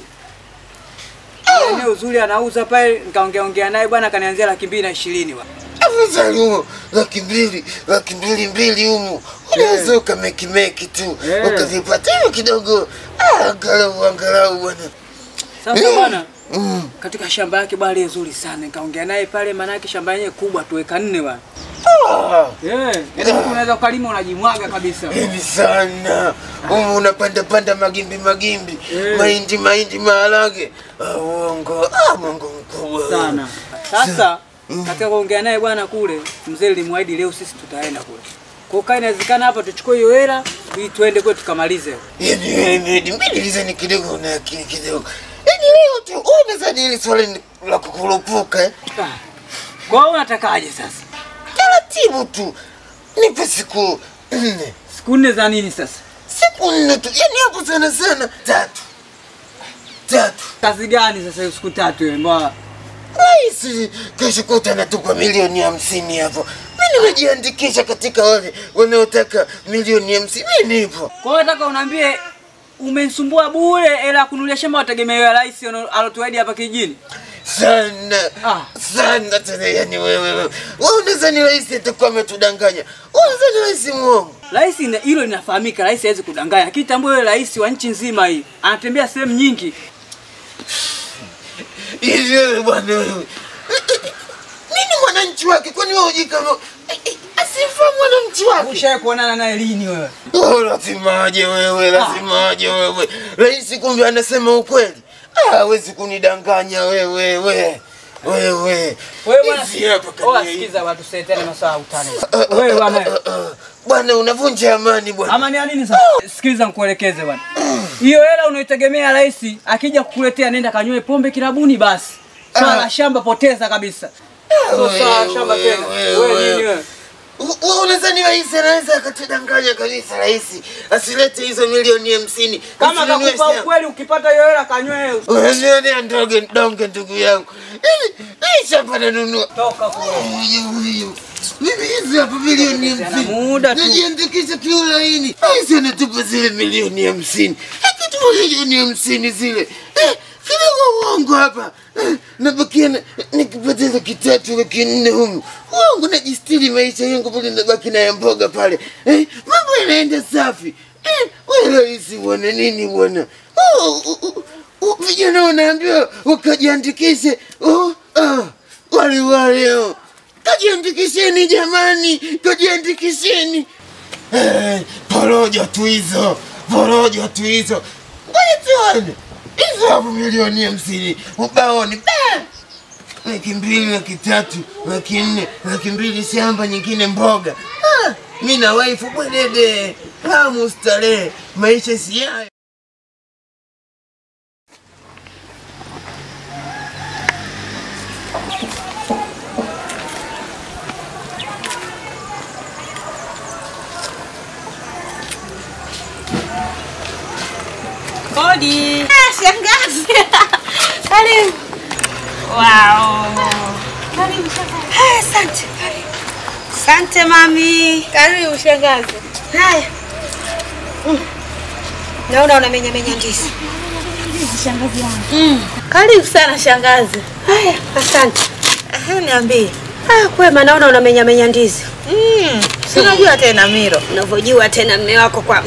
Ana Eneo zuri anauza pale nikaongea ongea naye bwana akanianzia laki mbili na ishirini bwana. afadhali humo laki mbili laki mbili mbili humu unaweza ukamekimeki tu Yeah. ukavipata hiyo kidogo Ah, angalau angalau bwana Sasa bwana Mm. katika shamba yake bwana ile nzuri sana nikaongea naye pale maana yake shamba yenyewe kubwa tu eka nne bwana. Ah, Eh, yeah. unaweza ukalima unajimwaga kabisa. hivi sana humu unapanda panda magimbi magimbi Yeah. mahindi mahindi maharage Ah, uongo ah, Mungu mkubwa sana. Sasa katika kuongea naye bwana kule, mzee nilimwahidi leo sisi tutaenda kule. Kwa hiyo kama inawezekana hapa tuchukue hiyo hela ili tuende kwetu tukamalize. yani wewe Medi, mimi nilizani kidogo una akili kidogo yani leo tu wewe unadhani hili swali ni la kukurupuka eh? Ah. Kwa hiyo unatakaje sasa? taratibu tu nipe siku nne Siku nne za nini sasa? siku nne tu yani hapo sana sana tatu tatu Kazi gani sasa hiyo siku tatu hiyo mbona? rahisi kesho kuta natupa milioni hamsini hapo mi nimejiandikisha katika wale wanaotaka milioni hamsini mi nipo Kwa hiyo nataka uniambie umenisumbua bure hela ya kununulia shamba wategemea rais ano- alotuahidi hapa kijijini. sana Ah. sana tena yani wewe wewe wewe unadhani rais atakuwa ametudanganya wewe unadhani rais mwongo Rais ina- hilo linafahamika, rais hawezi kudanganya. Lakini tambua yule rais wa nchi nzima hii anatembea sehemu nyingi. hivi wewe bwana wewe nini mwananchi wake kwani wewe hujui kama asifa mwananchi wake Ushawahi kuonana naye lini wewe? Oh, lazima aje wewe, lazima aje wewe. Rais kumbe anasema ukweli. Ah, hawezi kunidanganya wewe, we. Wewe. Wewe bwana, Hizi hapa oa kania hii. sikiza watu setene maswala ya utani. Wewe bwana. Ah, ah. Bwana unavunja amani bwana. Ama ni ya nini sasa? Sikiliza nikuelekeze bwana. Hiyo hela unaitegemea rais akija kukuletea nenda kanywe pombe kilabuni basi. Swala la shamba poteza kabisa. Sio swala la shamba tena. Wewe nini wewe? Wewe unadhani rais anaweza akatudanganya kabisa rais asilete hizo milioni hamsini Kama Tusinunue kakupa shamba. ukweli ukipata hiyo hela kanywe. Unanionea ndoge donge ndugu yangu. Hili hii shamba nanunua. Toka kule. Huyu huyu. Mimi hizi hapa milioni Ana hamsini. muda tu. Najiandikisha kiulaini. Hizi anatupa zile milioni hamsini. Akitupa milioni hamsini zile. Eh, kidogo uongo hapa. Eh, nabakia na- nikipata laki tatu laki nne humu. Uongo najistiri maisha yangu pale nabaki na ya mboga pale. Eh, mambo yanaenda safi. Eh, wewe rahisi bwana nini bwana? Oh, oh, oh, oh, vijana wanaambiwa wakajiandikishe. Oh, ah, wale wale oh. Kajiandikisheni jamani, kajiandikisheni. Eh, porojo tu hizo, porojo tu hizo. Ngoja tuone hizo hapo milioni hamsini ubaoni ba! laki mbili, laki tatu, laki nne, laki mbili shamba, nyingine mboga. Ah, mi na waifu bwedede, hamu starehe, maisha si hayo. Kodi. Ah, shangazi. Karibu. Wow. Karibu shangazi. Haya, asante. Karibu. Asante mami. Karibu shangazi. Haya. Mm. Naona unamenya menya ndizi. Shangazi yangu. Karibu sana shangazi. Haya, asante. Ehe, niambie. Ah, kwema naona unamenya menya ndizi. Mm, si unajua tena Miro. Unavyojua tena mme wako kwa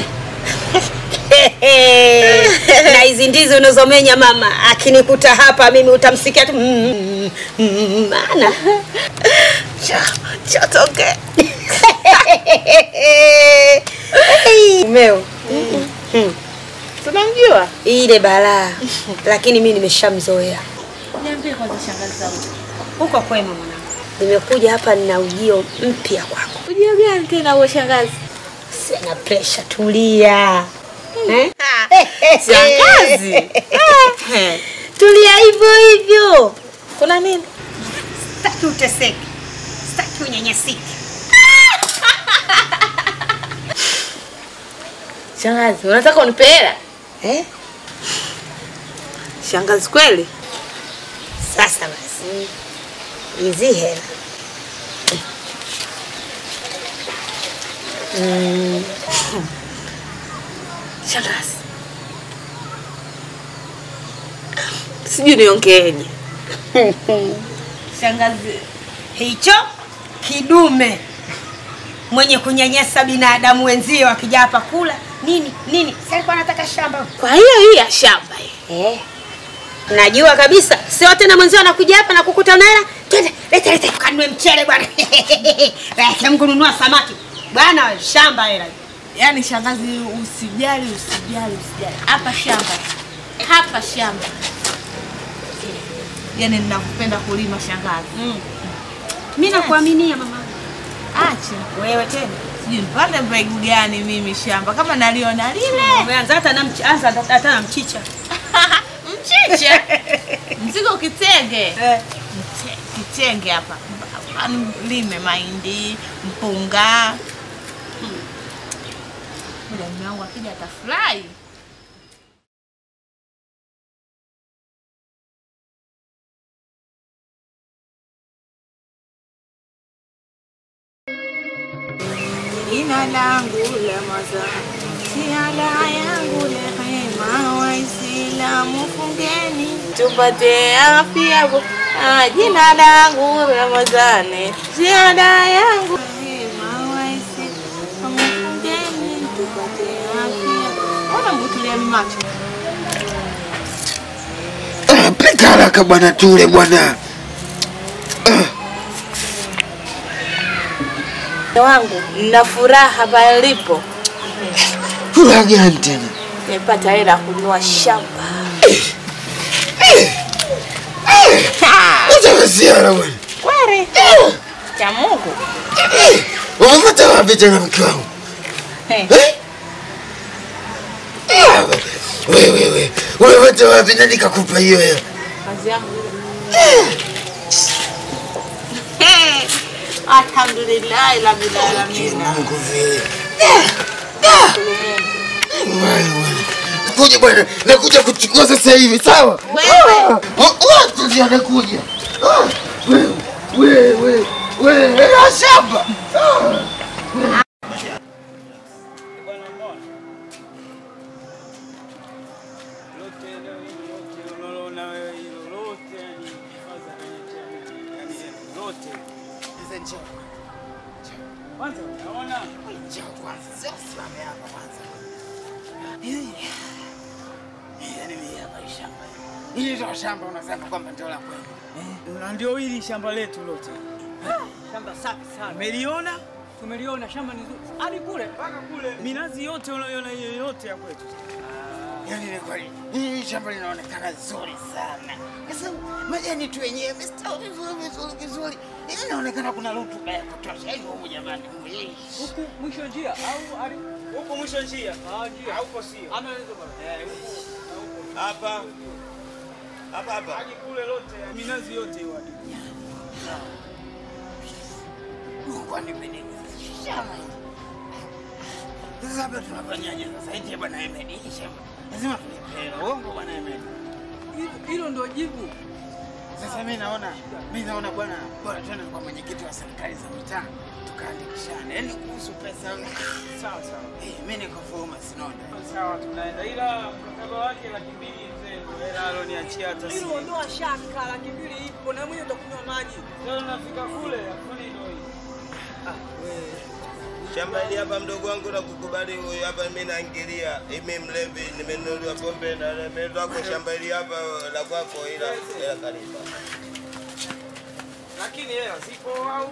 na hizi ndizi unazomenya mama, akinikuta hapa mimi utamsikia tu mm, mm, maana Chotoke. umeo Tunamjua? ile balaa, lakini mimi nimeshamzoea. Niambie kwanza shangazi zangu. Huko kwema mwanangu, nimekuja hapa nina ujio mpya kwako. Ujio gani tena huo shangazi? Sina presha, tulia eh? Shangazi. tulia hivyo hivyo. Kuna nini? Sitaki uteseke, sitaki unyanyasike. Shangazi, unataka unipe hela? Eh? Shangazi kweli? Sasa basi, hizi hela mm. Shangazi. Sijui niongeeje. Shangazi, hicho kidume mwenye kunyanyasa binadamu wenzio akija hapa kula nini nini, si alikuwa anataka shamba Kwa hiyo hii ya shamba hii. eh? Najua kabisa, sio tena mwenzio anakuja hapa na kukuta na hela. Twende, leta leta, kanunue mchele bwana. Leta mkununua samaki bwana, we, shamba hela. Yaani shangazi, usijali, usijali, usijali. Hapa shamba. Hapa shamba. Yaani ninakupenda kulima shangazi. Mm. Mimi nakuaminia mama. Acha. Wewe tena Sijui nipande mbegu gani mimi shamba kama naliona lile. umeanza hata na mch anza hata na mchicha. Mchicha. Mzigo kitenge. Eh. Mche- Kitenge hapa. Yaani Lime mahindi, mpunga. Muda mume wangu akija atafurahi. Jina langu la mazani, siala yangu rehema, Waislamu fungeni tupate afya. bo- Ah, Jina langu Ramadhani, ziada yangu rehema, Waislamu fungeni tupate afya. Ona mbutulia macho Ah, Pika haraka bwana, tule bwana. wangu, nina furaha pale nilipo, Furaha gani tena? nimepata hela ya kununua shamba. Acha masiara bwana. Kweli cha Mungu. Umepata wapi tena mke wangu? Hey. Eh? Ah, Wewe wewe, umepata wapi na nikakupa hiyo hela? kazi yangu Hey, alhamdulillah rabbil alamin. Mungu vile. Wewe bwana. Kuja bwana, nakuja kuchukua sasa hivi, sawa? Wewe. Watu ndio anakuja. Ah, Wewe, wewe, wewe, hela shamba. Ah. Lote leo hili lote unaloona wewe hilo lote yani hifadhi ya yani lote. Sasa njoo. Kwanza unaona Njoo kwanza, sio simame hapa kwanza. Yaani ni hapa hii shamba. Hili ndio shamba unasema kwamba ndio la kwenu. eh, na ndio hili shamba letu lote. Shamba safi sana. Umeliona? Tumeliona shamba ni zuri. Hadi kule. Mpaka kule minazi yote unayoiona hiyo yote ya kwetu. Yaani ni kweli. Hii shamba linaonekana zuri sana. Sasa majani tu yenyewe yamestawi vizuri vizuri vizuri. Yaani inaonekana kuna rutuba ya kutosha. Yaani huyu jamani, huyu. Huku mwisho njia au hadi Huko mwisho njia. Ah, njia. Hauko sio. Ama hizo baba. Eh, huko. Hapa. Hapa hapa. Hadi kule lote minazi yote hiyo hadi. Mungu anipe nini? Shamba. Sasa hapa tunafanyaje sasa? Eti bwana Ahmed, hii shamba lazima tulipe uongo bwana Ahmed. Hilo- Hilo ndio jibu. Sasa mimi naona mimi naona bwana, bora tuende kwa mwenyekiti wa serikali za mitaa tukaandikishane, yaani kuhusu pesa. Sawa sawa. Eh, mimi niko forma sinona. Sawa tunaenda. Ila mkataba wake laki mbili mzee ndio hela aloniachia hata si. Hilo ondoa shaka, laki mbili ipo na mwenye utakunywa maji. Leo nafika kule, afuni ndio hii. Shamba hili hapa mdogo wangu na kukubali huyu hapa mimi naingilia. Mimi mlevi nimenunuliwa pombe na nimeenda kwa shamba hili hapa la kwako ila ila karibu. Lakini hela zipo au?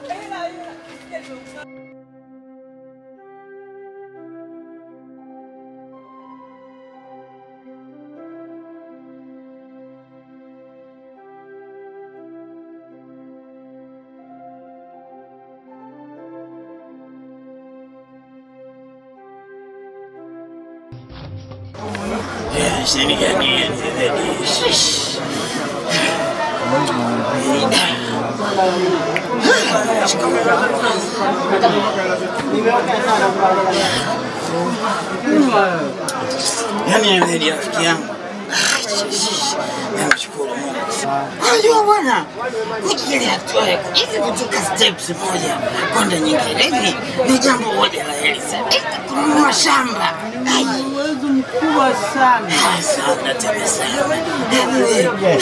Yaani Ahmed rafiki yangu. Namshukuru Mungu. Unajua bwana, nikili hatua ya hivi kutoka steps moja kwenda nyingine, hivi ni jambo moja la heri sana. Hivi kununua shamba. Ai, Uwezo mkubwa sana. ah, sana tena sana. Hivi,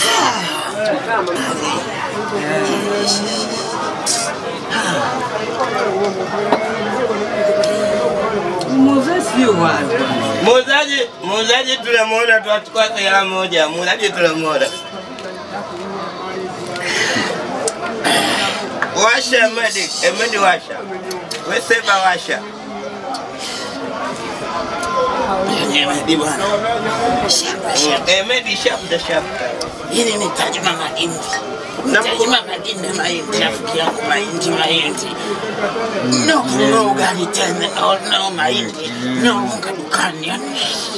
Mzee sio wale. Muuzaji, muuzaji tunamuona tuachukua hela moja. Muuzaji tunamuona. Washa Ahmed, Ahmed washa. Wewe sema washa. yaani Ahmed bwana. Shamba, shamba. Ahmed shafta shafta. Hili ni tajima mahindi. Tajima mahindi mahindi, rafiki yangu mahindi mahindi. No kununua ugali tena, no, no mahindi, no unga dukani. yaani.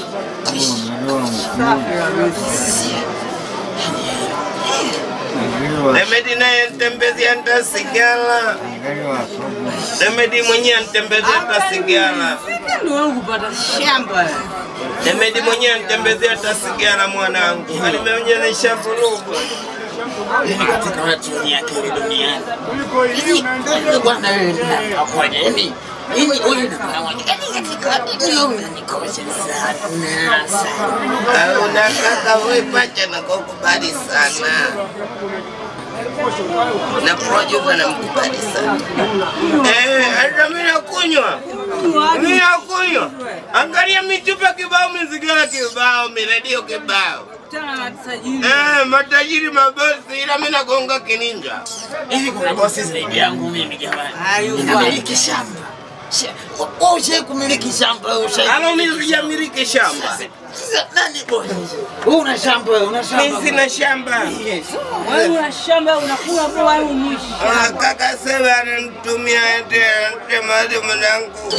Ahmed naye ntembezea hata sigara. Ahmed mwenyewe ntembezea hata sigara. Ndio wangu kupata shamba. Ahmed mwenyewe ntembezea hata sigara mwanangu. Nimeonyesha vurugu. Yaani katika watu wenye akili duniani. Hivi, wewe bwana wewe na pamoja, yaani mimi huyu na pamoja. Yaani katika watu wewe unanikosha sana sana. Unataka wewe pacha na kukubali sana. Na producer namkubali sana. Eh, hata mimi nakunywa. Mimi nakunywa. Angalia michupa kibao, mizigara kibao, miredio kibao. Tena na tajiri. Eh, matajiri mabosi, ila mimi nagonga kininja. Hivi kuna bosi zaidi yangu mimi jamani. Hayo Ninamiliki shamba. Sha- Wewe ushawahi kumiliki shamba wewe ushawahi? Alo, mimi sijamiliki shamba. Sasa nani bosi? Wewe una shamba wewe una shamba. Mimi sina shamba. Wewe una shamba unakula kwa wewe mwishi. Ah, Kaka Seba ananitumia ende ende mahali mwanangu.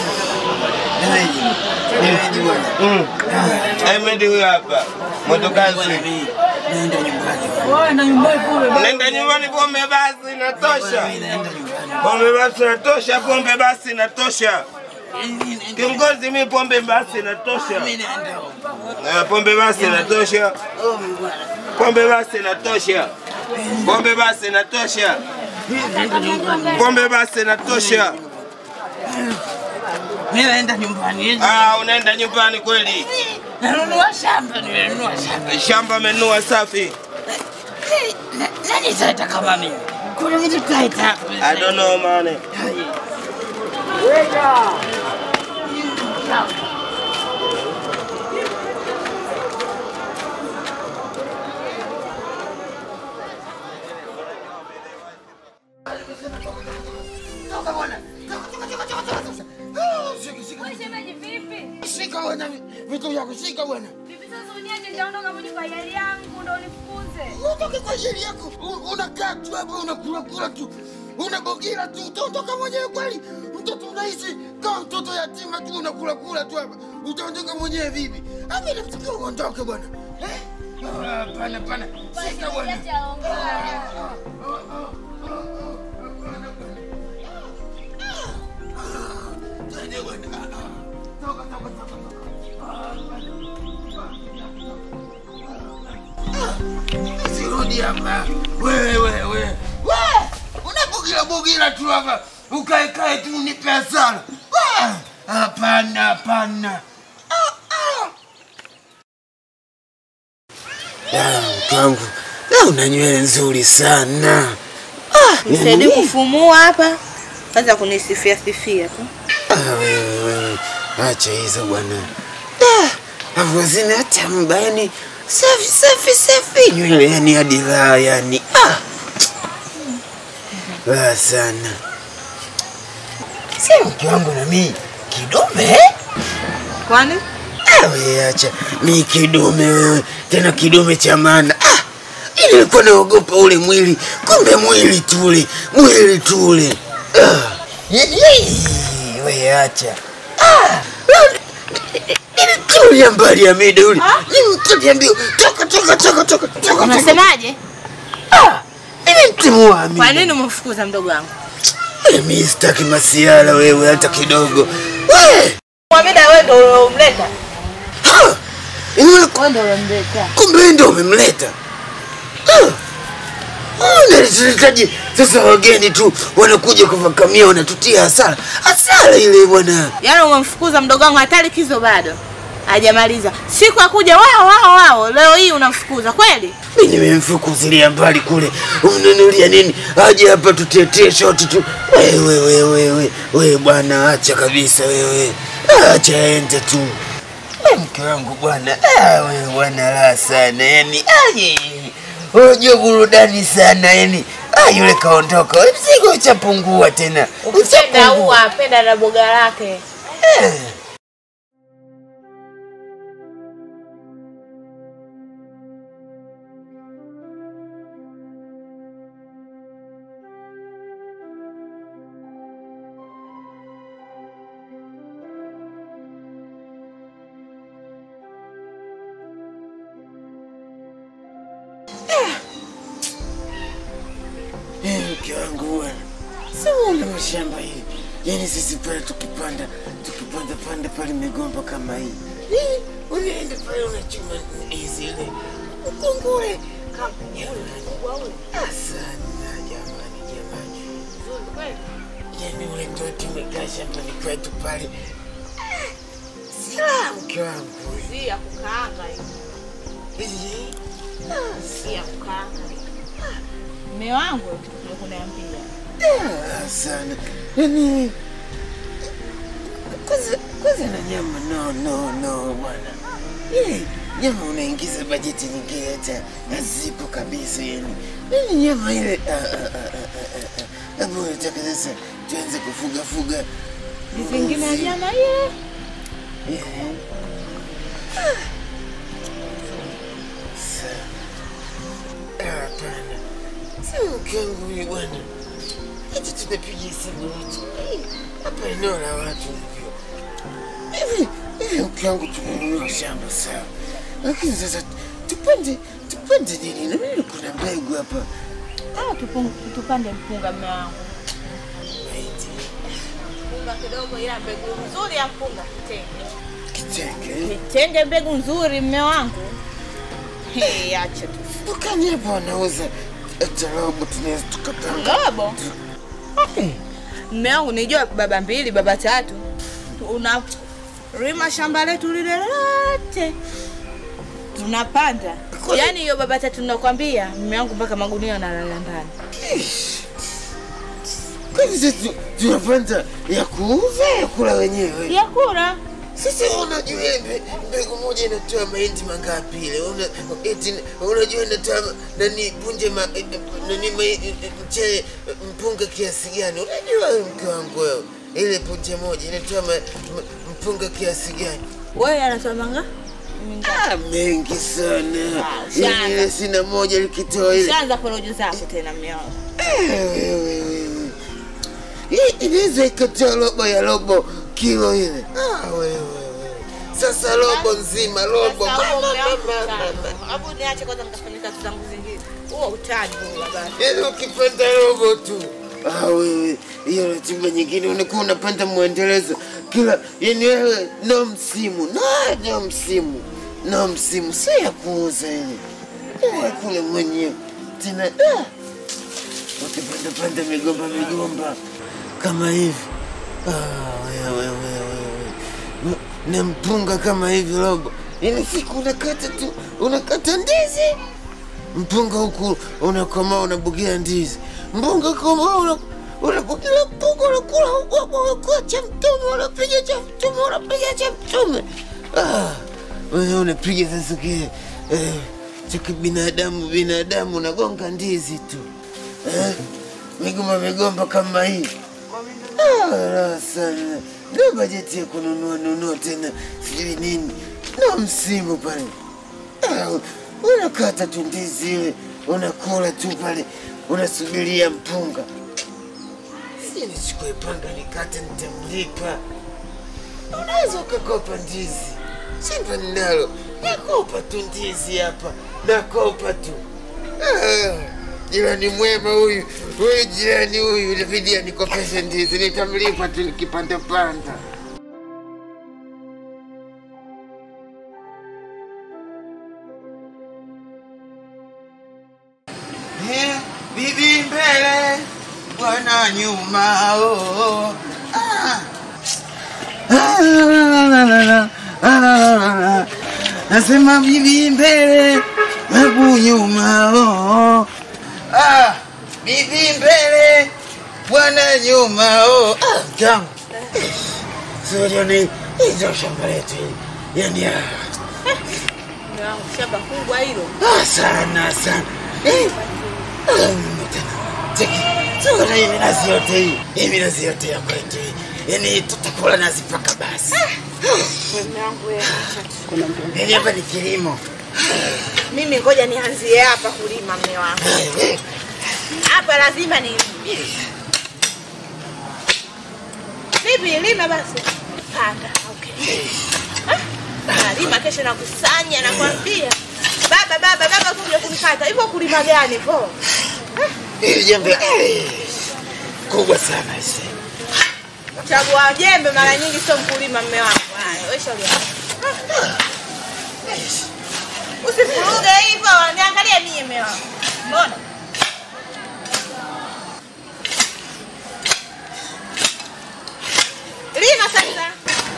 Mm. Ahmed huyu hapa. Motokazi. Naenda nyumbani. Wewe na nyumbani kule. Unaenda nyumbani pombe basi inatosha. Pombe basi inatosha, pombe basi inatosha. Kiongozi mimi pombe basi inatosha. Mimi naenda huko. Eh, Pombe basi inatosha. Oh bwana. Pombe basi inatosha. Pombe basi inatosha. Pombe basi inatosha. Mimi naenda nyumbani. Ah, unaenda nyumbani kweli? Nanunua shamba, nimenunua shamba. Shamba amenunua safi. Na- Nani sasa kama mimi? Kuna vitu kaita hapo. I don't know man. Wewe shemeji vipi? Shika bwana vitu vya kushika bwana. Vipi sasa uniache nitaondoka mwenye kwa hiari yangu ndo unifukuze. Utoke kwa ajili yako. U- Unakaa tu hapo unakula kula tu. Unabogira tu utaondoka mwenyewe kweli? Mtoto unaishi kama mtoto yatima tu unakula kula tu hapa. Utaondoka mwenyewe vipi? Ami namtakia uondoke bwana. Eh? Ah, Hapana, hapana. Shika bwana. Niache aongea. Twende bwana. Ah, ah. toka, toka, toka, toka. Sirudi hapa. Wewe wewe. We, unabugira bugira tu hapa. Ukae kae tu unipe hasara. Ah, Hapana, hapana. Ah, ah. Ah, mke wangu. Leo una nywele nzuri sana. Nisaidie kufumua hapa. Kwanza kunisifia sifia tu. Ah, wewe wewe. Acha hizo bwana. Ah, Avozina hata mbani. Safi safi safi. Nywele yani hadi raha yani. Ah. Raha sana. Si mke wangu na mimi kidume? Kwani? Ah, wewe acha. Mi kidume wewe. Tena kidume cha maana. Ah. Ili nilikuwa naogopa ule mwili. Kumbe mwili tule. Mwili tule. Ah. Ye- ye- Wewe acha. Ah. Nilitulia mbali ya mida ule. Nimtulia mbio. Toka toka toka toka toka. toka. Unasemaje? Ah. Nilimtimua Amida. Kwa nini umemfukuza mdogo wangu? Eh, Mi sitaki masiala wewe hata kidogo. Wewe. Mwamida wewe ndio uliomleta. Ha! Ina Wewe ndio uliomleta. kumbe wewe ndio umemleta Ah! Ah, nalihitaji sasa wageni tu wanakuja kuvakamia wanatutia hasara hasara ile bwana Yaani umemfukuza mdogo wangu hata likizo bado. Hajamaliza. Siku ya kuja wao wao wao leo hii unamfukuza kweli? mi nimemfukuzilia mbali kule umnunulia nini aje hapa tutetee shoti tu wewe wewe wewe wewe bwana acha kabisa wewe acha ende tu We mke wangu bwana ah, wewe bwana la sana yani aje unajua burudani sana yani ah, yule kaondoka we mzigo uchapungua tena Ukipenda huwa penda na boga lake. Eh. Eh, mke wangu bwana, si una mashamba hii, yaani sisi pale tukipanda tukipanda panda pale migomba kama hii Eh, unaenda pale unachuma hizi ile ukungule kama jamani, asana jamani, jamani, yaani ule ndio tumekaa shambani kwetu pale, sila mke wangu Si ya kukaanga hizi Si ya kukaanga. Mume wangu ndio kuniambia. Ah, sana yani kwanza kwanza na nyama no no no bwana Eh, nyama unaingiza bajeti nyingine hata hazipo kabisa yani yani nyama ile ah, ah, ah, ah, ah, ah. Hebu unataka sasa tuanze kufuga fuga Vingine ya nyama ile. Eh. Sana. Ah, Hapana, si mke wangu huyu bwana, eti tunapiga hesabu wote Eh, hapa eneo la watu hivyo hivi hivi. Mke wangu tumenunua shamba sawa, lakini sasa tupande tupande nini? Na mimi kuna mbegu hapa Ah, tupung- tupande mpunga mume wangu. Maiti, Mpunga kidogo ila mbegu nzuri ya mpunga kitenge. kitenge Kitenge mbegu nzuri mume wangu. Hey, acha tu. dukani hapa wanauza hata robo, tunaweza tukapanga Robo. Mume wangu nijua baba mbili, baba tatu. Una rima shamba letu lile lote. Tunapanda. Yaani hiyo baba tatu nakwambia, mume wangu mpaka magunia analala ndani. kwani sisi tunapanda ya kuuza ya kula wenyewe? Ya kula. Sasa unajua ile mbe- mbegu moja inatoa mahindi mangapi ile? Una, eti, unajua inatoa ma- nani punje ma, eh, eh, nani ma, eh, eh, mchele eh, mpunga kiasi gani? Unajua wewe mke wangu wewe, ile punje moja inatoa ma, ma, mpunga kiasi gani? Wewe anatoa manga? Ah, mengi sana. Ah, Yaani ushaanza. ile sina moja likitoa ile. Shaanza porojo zako tena mume wangu. Eh, wewe, wewe. Hii inaweza ikatoa robo ya robo kilo ile. Ah, wewe, wewe. Sasa robo nzima, robo. Sasa huo Mama, mume wangu mama, utani. mama. Hapo niache kwanza nikafanya kazi zangu zingine. Huo utani huo baba. Yaani ukipanda robo tu. Ah, wewe, hiyo ratiba nyingine unakuwa unapanda mwendelezo kila yani wewe no msimu no, no msimu no msimu sio ya kuuza yani ya kule mwenyewe tena ah, ukipandapanda migomba migomba kama hivi ah, wewe, wewe, wewe. Na- na mpunga kama hivi robo yani siku unakata tu unakata ndizi mpunga huku unakomaa unabugia ndizi mpunga koma una unabugia mpunga unakula huku hapo unakula cha mtume unapiga cha mtume unapiga cha mtume ah, wewe unapiga sasa kile eh, cha kibinadamu binadamu unagonga ndizi tu eh, migomba migomba kama hii Ah, raha sana ndio bajeti ya kununua nunua tena sijui nini na msimu pale Ah, unakata tu ndizi ile unakula tu pale unasubiria mpunga si nichukue panga nikate nitamlipa unaweza ukakopa ndizi shamba ninalo nakopa tu ndizi hapa nakopa tu Ah, jirani mwema huyu huyu jirani huyu inabidi anikopeshe ndizi nitamlipa tu nikipandapanda Eh, bibi mbele bwana nyuma oh. ah. Ah, la, la, la, la, la. Ah, la, la, la, la. nasema bibi mbele babu nyuma oh. ah. bibi mbele bwana nyuma oh. ah, mtangu sioni hizo shamba letu hili. yani ah. Shamba kubwa hilo. Ah, sana sana. Eh, ah, cheki, sura hii minazi yote hii, hii minazi yote ya kwetu hii, yaani tutakula nazi mpaka basi. Yaani hapa ni kilimo. Mimi ngoja nianzie hapa kulima mme wangu. Hapa lazima ni Bibi lima basi. Panda. Okay. Ah, Lima kesho nakusanya nakwambia. Baba baba baba kuja kunikata. Hivyo kulima gani po? Hili jembe eh, kubwa sana hisi. Chagua jembe mara nyingi sio mkulima mme wangu. Haya, wewe shauri yako. Usifuruge hivyo, niangalie mimi mme wangu. Mbona? Lima sasa.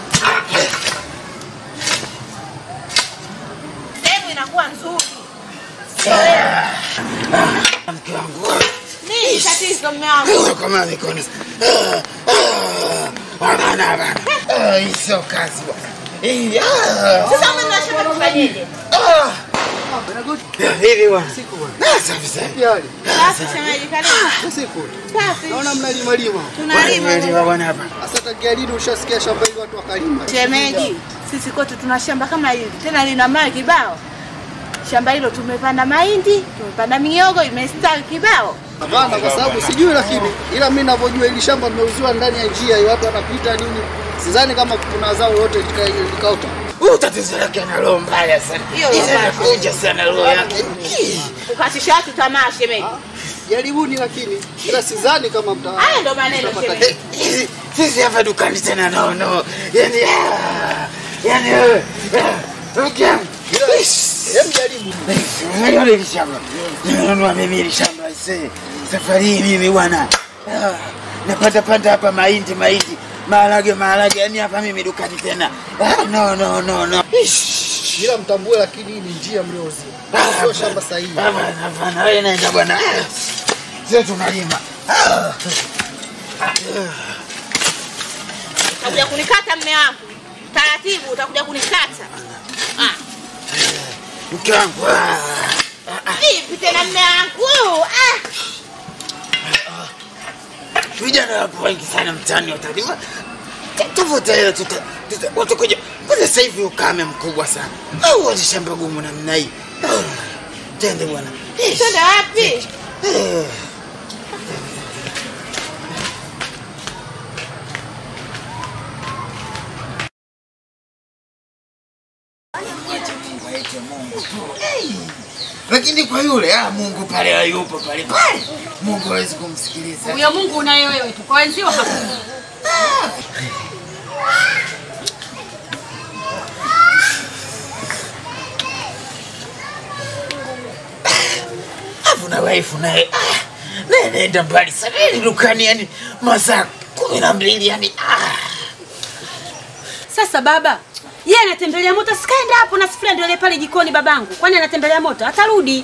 Sehemu inakuwa nzuri. Mke wangu Nini tatizo mme wangu? wewe kama mikono. Ah, ah, Hapana, hapana. Ah, Hii sio kazi bwana. Hii ah. Sasa mimi nashaka tufanyeje? Ah. Ya, Vipi bwana? Ah, safi sana. Basi shemeji karibu. Siku Safi. naona mnalima lima. Tunalima. Bwana, bwana hapa. Sasa tangia lini ushasikia shamba hili watu wakalima? Shemeji, sisi kwetu tuna shamba kama hili, tena lina mawe kibao. Shamba hilo tumepanda mahindi, tumepanda miogo, imestawi kibao. Hapana, kwa sababu sijui, lakini ila mimi ninavyojua hili shamba limeuziwa ndani ya njia, watu wanapita nini, sidhani kama kuna zao lolote lika- likaota. Huyu tatizo lake ana roho mbaya sana. Hiyo roho mbaya. Inakunja sana roho yake. Ukatisha watu tamaa shemeji. Jaribuni, lakini ila sidhani kama mta Haya ndo maneno mtapata shemeji. Eh, Sisi hapa dukani tena no no. Yaani ah, yaani eh, ah, mke wangu. Hem, jaribu. Unajua hili shamba. Nimenunua mimi hili shamba ise. Safari hii mimi bwana. Ah, napata panda hapa mahindi mahindi. Maharage maharage yaani hapa mimi dukani tena. Ah, no no no no. Ish. ila mtambue, lakini hii ni njia mliozia, Ah, sio shamba sahihi. Hapana, hapana, wewe naenda bwana. Ah, Sio tunalima. Ah. Utakuja kunikata mme wangu. Taratibu utakuja kunikata. Ah, Mke wangu. ah. vipi tena mme wangu? Ah, vijana wapo wengi sana mtaani watalima Ta- tafuta hela tuta- tuta- watakuja kwanza sasa hivi ukame mkubwa sana au wazi shamba gumu namna hii Ah, twende bwana Ish. twende wapi? Eh. lakini kwa yule ah, Mungu pale hayupo pale pale, Mungu hawezi kumsikiliza. Huyo Mungu unaye wewe tu, kwa wenzio hakuna. Alafu na wife naye ah, naye naenda mbali sana yani dukani yani masaa kumi na mbili yani ah. Sasa baba, yeye anatembelea moto, sikaenda hapo na sufuria ndio ile pale jikoni babangu. Kwani anatembelea moto? Atarudi.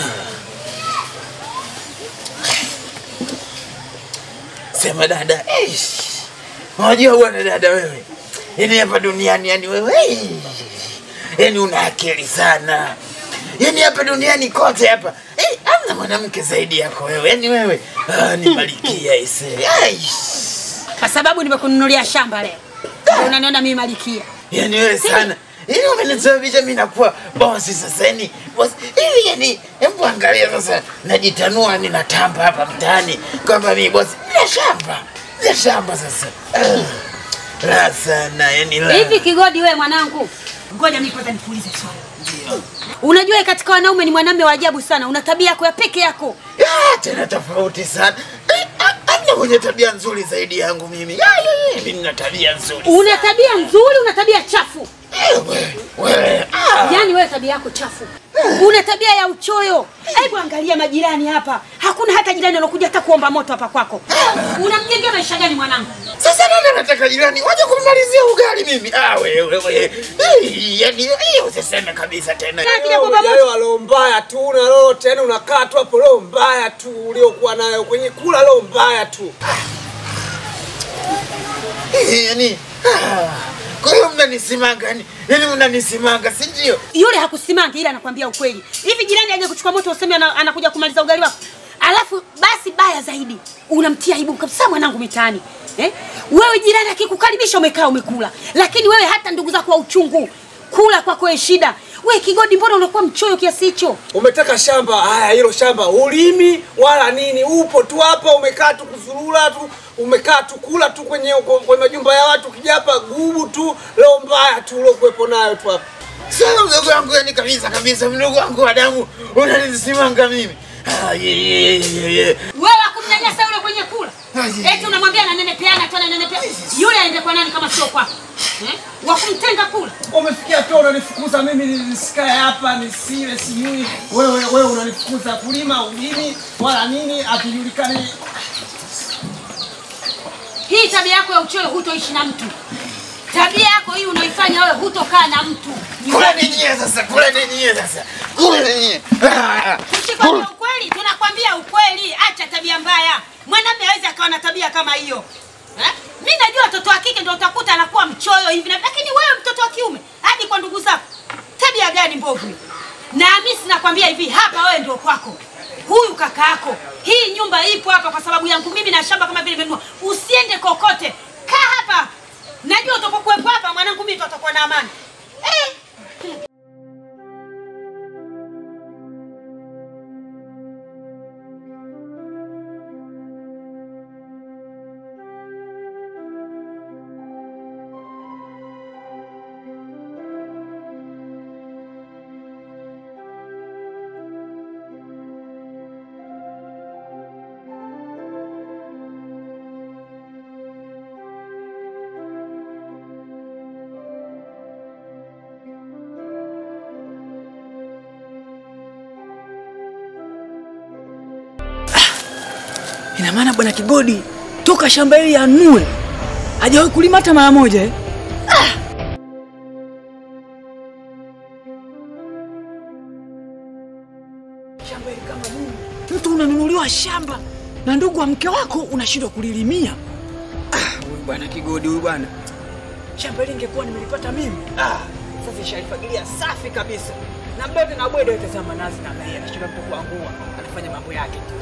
Sema dada, eish. unajua bwana dada wewe, yani hapa duniani yani wewe eh, yani una akili sana, yani hapa duniani kote hapa eh, hamna mwanamke zaidi yako wewe, yani wewe ah, ni malikia ise aish. Kwa sababu nimekununulia shamba leo. Ndio unaniona mimi malikia. yani wewe sana yani umenisababisha mimi nakuwa bosi sasa yani bosi hivi yani hebu angalia sasa najitanua ni natamba hapa mtaani kwamba mimi bosi na shamba na shamba sasa Ah, la sana yani la Hivi Kigodi wewe mwanangu. Ngoja mimi kwanza nikuulize swali. Unajua katika wanaume ni mwanamume wa ajabu sana. Una tabia yako ya peke yako. Ah, tena tofauti sana Eh, ah, hamna mwenye tabia nzuri zaidi yangu mimi Ya, ya, ya, mimi nina tabia nzuri Una tabia nzuri, una tabia chafu. wewe wewe ah. Yaani wewe tabia yako chafu. Una tabia ya uchoyo. Hebu angalia majirani hapa. Hakuna hata jirani anakuja hata kuomba moto hapa kwako. Unamjengea maisha gani mwanangu? Sasa nani anataka jirani waje kumalizia ugali mimi? Ah, wewe wewe. Eh, Yaani hiyo usiseme kabisa tena. Akija kuomba moto. Yayo roho mbaya tu una roho tena unakaa tu hapo roho mbaya tu uliokuwa nayo kwenye kula roho mbaya tu. Eh, Yaani ah, kwa hiyo mnanisimanga yani, yani mnanisimanga si ndio? Yule hakusimanga ila anakuambia ukweli. Hivi jirani aje kuchukua moto useme ana, anakuja kumaliza ugali wako. Alafu basi baya zaidi unamtia aibu kabisa mwanangu mitaani. Eh? Wewe jirani akikukaribisha umekaa umekula. Lakini wewe hata ndugu zako wa uchungu kula kwako wewe shida. Wewe Kigodi mbona unakuwa mchoyo kiasi hicho? Umetaka shamba haya, hilo shamba ulimi wala nini, upo tu hapa umekaa tu kuzurura tu, umekaa tu kula tu kwenye kwenye majumba ya watu, ukija hapa gubu tu, roho mbaya tu uliokuwepo nayo tu hapa. Sasa mdogo wangu yani kabisa kabisa mdogo wangu wa damu unanisimanga mimi. Ah, ye, ye, ye, ye. Wewe akumnyanyasa yule kwenye kula. Eti unamwambia ananenepeana tu ananenepeana. Yule aende kwa nani kama sio kwako? Eh? Wa kumtenga kula. Umefikia tu unanifukuza mimi nisikae hapa nisile sijui. Wewe wewe unanifukuza kulima ulimi wala nini akijulikani. Hii tabia yako ya uchoyo hutoishi na mtu. Tabia yako hii unaifanya wewe hutokaa na mtu. Kula ninyie sasa, kula ninyie sasa. Kula ninyie. Ah, Tusikwambia ukweli, tunakwambia ukweli. Acha tabia mbaya. Mwanamume hawezi akawa na tabia kama hiyo. Eh? Mimi najua watoto wa kike ndio utakuta anakuwa mchoyo hivi na lakini wewe mtoto wa kiume hadi kwa ndugu zako. Tabia gani mbovu? hii? Na mimi sinakwambia hivi hapa wewe ndio kwako. Huyu kaka yako. Hii nyumba ipo hapa kwa sababu yangu mimi na shamba kama vile nimenunua. Usiende kokote. Kaa hapa. Najua utapokuwepo hapa mwanangu mimi tutakuwa na amani. Eh? Ina maana bwana Kigodi toka shamba hili anue hajawahi kulima hata mara moja eh? Shamba hili kama nini? Mtu unanunuliwa shamba na ndugu wa mke wako unashindwa kulilimia. Ah, huyu bwana Kigodi huyu bwana. Shamba hili ingekuwa nimelipata mimi. Ah, sasa ishalifagilia safi kabisa. Na bote na bwedo itazama nazi na yeye anashindwa mtu kuangua, anafanya mambo yake tu.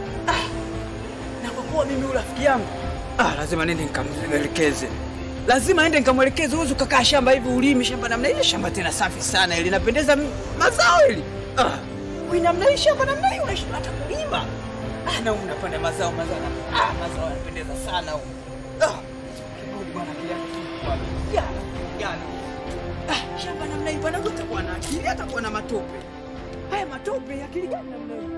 na kwa kuwa mimi huyu rafiki yangu ah, lazima nende nikamwelekeze, lazima ende nikamwelekeze. Huwezi ukakaa shamba hivi ulimi shamba namna ile, shamba tena safi sana ili linapendeza m- mazao ili ah, wewe namna hii shamba namna hii unashinda hata kulima ah, na unapanda mazao mazao na ah, mazao yanapendeza sana huko ah, kibodi bwana kijana kwa jana jana ah, shamba namna hii bwana, utakuwa na akili, atakuwa na matope haya matope, akili gani namna hii?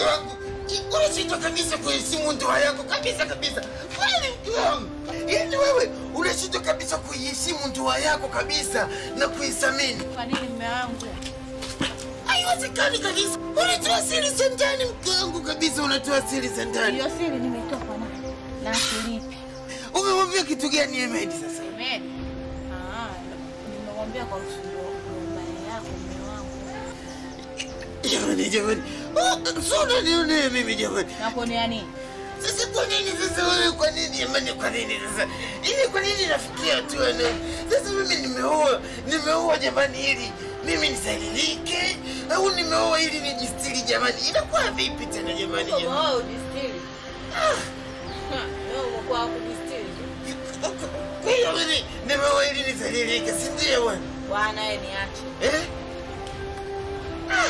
mke wangu unashindwa kabisa kuheshimu ndoa yako kabisa kabisa kweli mke wangu yaani wewe unashindwa kabisa kuiheshimu ndoa yako kabisa na kuithamini Kwa nini mume wangu? haiwezekani kabisa unatoa siri za ndani mke wangu kabisa unatoa siri za ndani Hiyo siri nimetoa kwa nani? Na silipi. umemwambia kitu gani Emedi sasa Amen. Ah, nimemwambia kwa usumbufu yako mume wangu. jamani jamani Oh, so unanionea mimi jamani Nakuonea nini? Sasa kwa nini sasa wewe, kwa nini jamani, kwa nini sasa ili, kwa nini nafikia hatua na sasa mimi nimeoa, nimeoa jamani, ili mimi nisaidike au nimeoa ili nijistiri jamani, inakuwa vipi tena jamani? jamani? Wewe ujistiri. Ah. Wewe umekuwa kujistiri. Kwa hiyo mimi nimeoa ili nisaidike, si ndio bwana? Bwana yeye niache. Eh? Ah.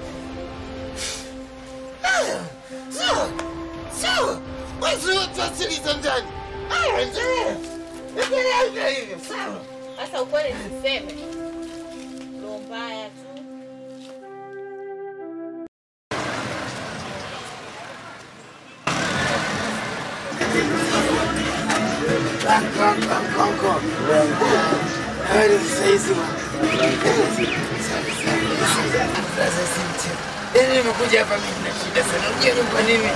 Ah. Sawa, sawa, basi watu asili za ndani. Aya, endelea, endelea hivyo hivyo, sawa. Sasa ukweli niseme. Roho mbaya tu. Yaani nimekuja hapa mimi na shida sana. Unajua ni kwa nini?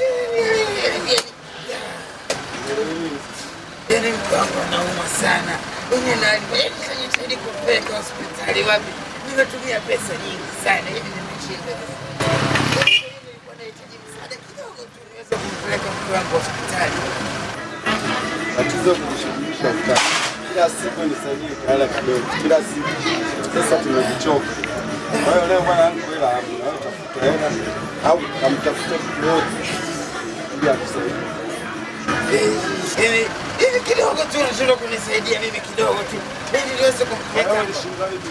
Yaani mke wangu anaumwa sana. Mimi na yaani najitahidi kumpeleka hospitali wapi? Nimetumia pesa nyingi sana. Yaani nimeshinda. Nilikuwa nahitaji msaada kidogo tu niweze kumpeleka mke wangu hospitali. tatizo kushughulisha mtaa kila siku nisaidie hela kidogo kila siku. Sasa tumechoka. Kwa hiyo leo bwana yangu hela hapo, na wewe tafuta hela au kamtafuta mtu yote ili akusaidie. Yaani hivi kidogo tu unashindwa kunisaidia mimi kidogo tu. Ili niweze kumpeleka Wewe mke ulishinda vipi?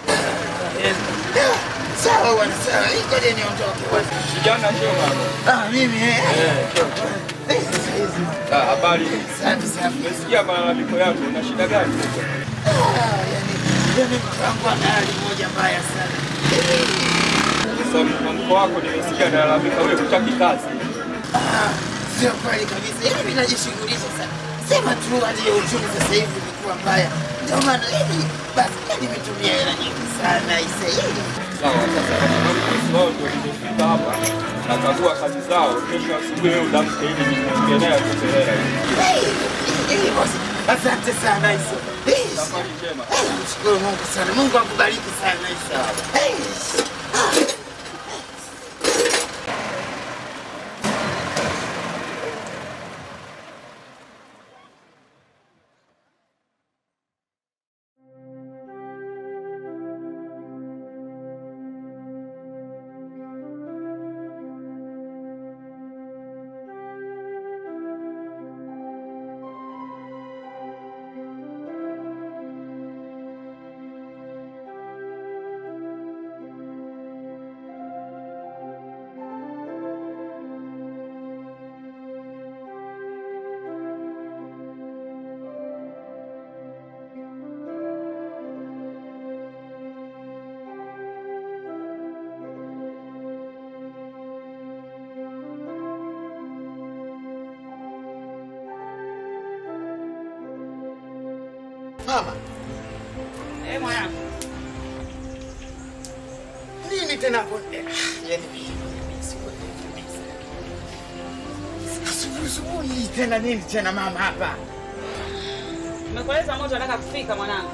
Sawa bwana, sawa. Hii ngoja niondoke bwana. Kijana Shoma. Ah, mimi eh. Eh, sasa hizi. Ah, habari. Safi safi. Nimesikia malalamiko yako. Una shida gani? Ah, yani yani mke wangu ana hali moja mbaya sana. Sasa mwamko wako nimesikia nalalamika wewe hutaki kazi. Ah, sio kweli kabisa. Yaani mimi najishughulisha sana. Sema tu hali ya uchumi sasa hivi imekuwa mbaya. Ndio maana yani basi nimetumia hela nyingi sana isa hili. Sawa, sasa kwa sababu bosi wao ndio nimefika hapa. Nakagua kazi zao. Kesho asubuhi wewe udamke ili niongee naye akupe hela. Eh, bosi. Asante sana Isa. Eh, Safari njema. Mshukuru Mungu sana. Mungu akubariki sana Isa. Eh, ah. Mama, Eh, mwanangu. nini tena bonde? Yaani mimi sikuelewi kabisa. Asubuhi asubuhi tena nini tena mama hapa? Nimekueleza moto nataka kufika mwanangu.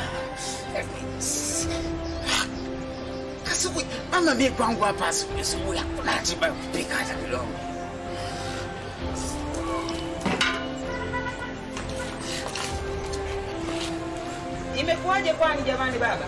Asubuhi mama, mimi kwangu hapa asubuhi asubuhi hakuna ratiba ya kupika hata kidogo. Imekuwaje kwani jamani baba?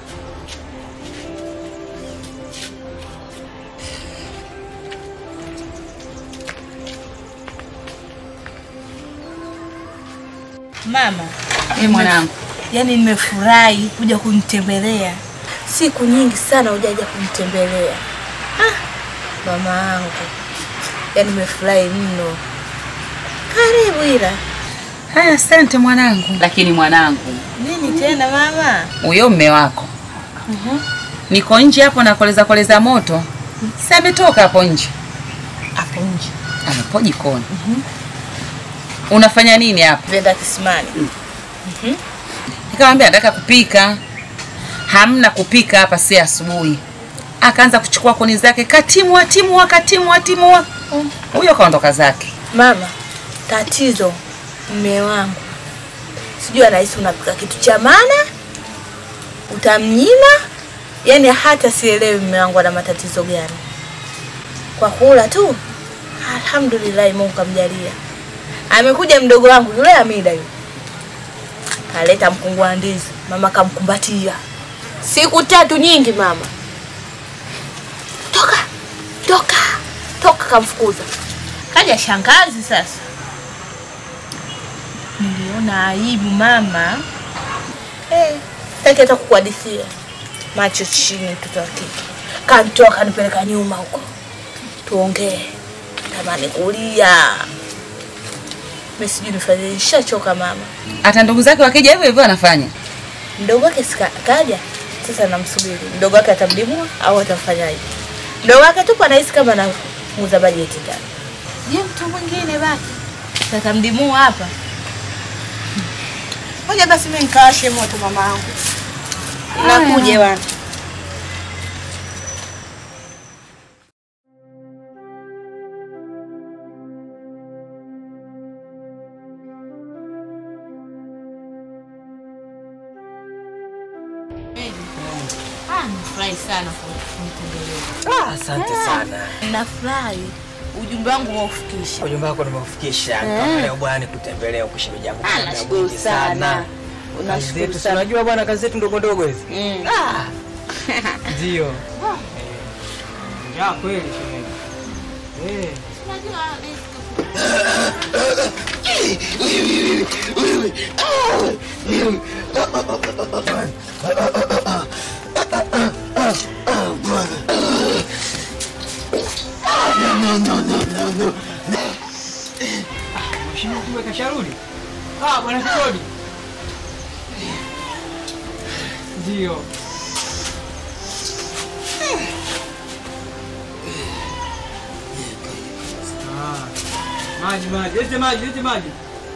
Mama, Eh, mwanangu. yaani nimefurahi kuja kunitembelea. Siku nyingi sana hujaja kunitembelea. Ah, mama yangu, yaani nimefurahi mno. Karibu ila. Haya, asante mwanangu. Lakini mwanangu, Nini tena mama? huyo mme wako niko nje hapo nakoleza koleza moto, si ametoka hapo nje? Amepo jikoni. Unafanya nini hapa? Nenda kisimani. Nikamwambia nataka kupika. Hamna kupika hapa, si asubuhi. Akaanza kuchukua kuni zake, katimua timua, katimua timua. Huyo kaondoka zake. Mama, tatizo mme wangu sijui anahisi unapika kitu cha maana, utamnyima. Yani hata sielewi mme wangu ana matatizo gani. Kwa kula tu, alhamdulillah, Mungu kamjalia. Amekuja mdogo wangu yule Amida yule, kaleta mkungu wa ndizi, mama kamkumbatia siku tatu nyingi. Mama toka toka toka, kamfukuza. Kaja shangazi sasa, niliona aibu mama. Eh, sitaki hata kukuhadithia. Macho chini, mtoto wa kike kantoa kanipeleka nyuma huko, tuongee. Tamani kulia, mimi sijui nifanye, nishachoka mama. Hata ndugu zake wakija hivyo hivyo anafanya. Mdogo wake sika kaja, sasa namsubiri mdogo wake atamdimua au atamfanyaje. Mdogo wake tupo anahisi kama anamuuza bajeti ndani. Je, mtu mwingine baki sasa mdimua hapa? Ngoja basi mimi nikawashe moto mama yangu. Nakuja bwana. Ah, nafurahi sana kunitembelea. Ah, asante sana. Nafurahi ujumbe wangu umeufikisha. Ujumbe wako nimeufikisha. Eh. Kama leo bwana kutembelea huko shemeji yangu. Ah, Muda nashukuru mwingi sana. Kazi Unashukuru zetu, si sana. unajua bwana kazi zetu ndogo ndogo hizi. Mm. Ah. Ndio. Eh. Njaa kweli shemeji. Eh. Mheshimiwa kumbe kasharudi? Ah, bwana Kikodi. Ndio. Ah. Maji maji, lete maji, lete maji.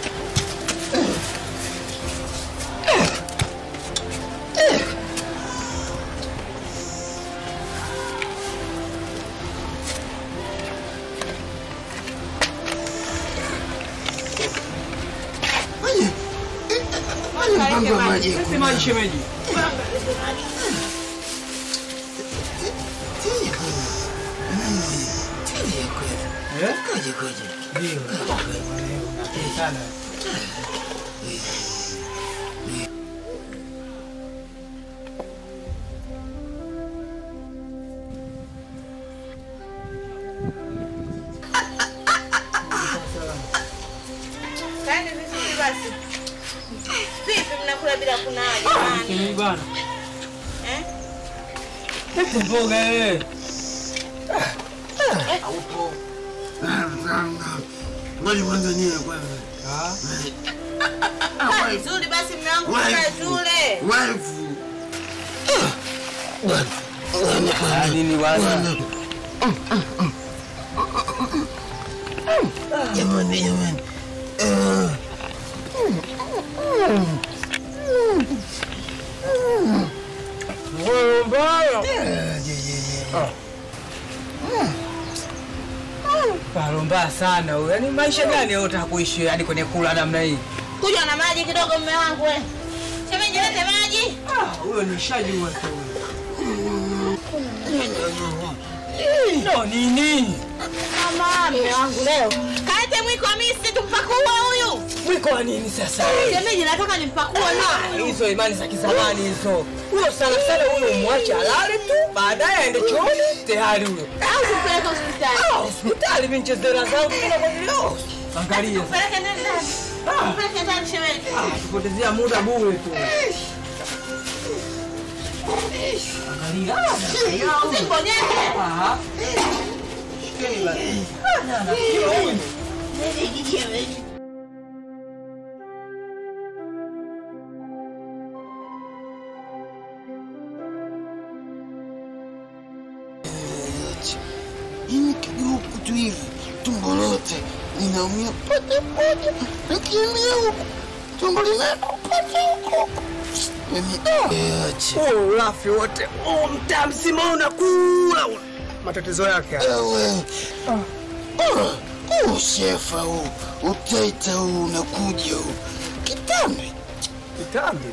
Lete maji shemeji. Eh? Ndio. Napenda sana. Kaeni vizuri basi. Vipi mnakula bila kunawa Shemeji jamani? bwana. Eh? Lete mboga eh. Ngoja kwanza nile kwanza. Ah, vizuri basi mume wangu tukae tule. Wife. Ah, nini bwana? Jamani, jamani. Eh. Wewe mbaya. Paro mbaya sana huyo. Yaani maisha gani wewe unataka kuishi hadi kwenye kula namna hii? Kuja na maji kidogo mume wangu we. Shemeji lete maji. Ah, huyo ni shajua tu. No, nini? Mama, mume wangu leo. Kaete mwiko wa misi tumpakue huyu. Mwiko wa nini sasa? Shemeji nataka nimpakue Ah, leo. hizo imani za kizamani hizo. Huyo sana sana huyo umwache alale tu, baadaye aende chooni tayari huyo. Au tupeleke hospitali. Ah, hospitali mimi nichezera zangu kuna kwa leo. Angalia. sasa. Tupeleke ndani ndani. Tupeleke ndani shemeji. Ah, tupotezea muda bure tu. Angalia. Ah, Usibonyeze. Ah. Shikeni basi. Ah, na, na, hiyo huyu. Mimi kijuku tu hivi, tumbo lote linaumia pata pata, nakimbia huku, tumbo linakupata huko. Mimi acha Huo ulafi wote, huo mtaa mzima unakula una- matatizo yake haya. Ewe. Huu shefa huu, utaita huu unakuja huu. Kitambi. Kitambi?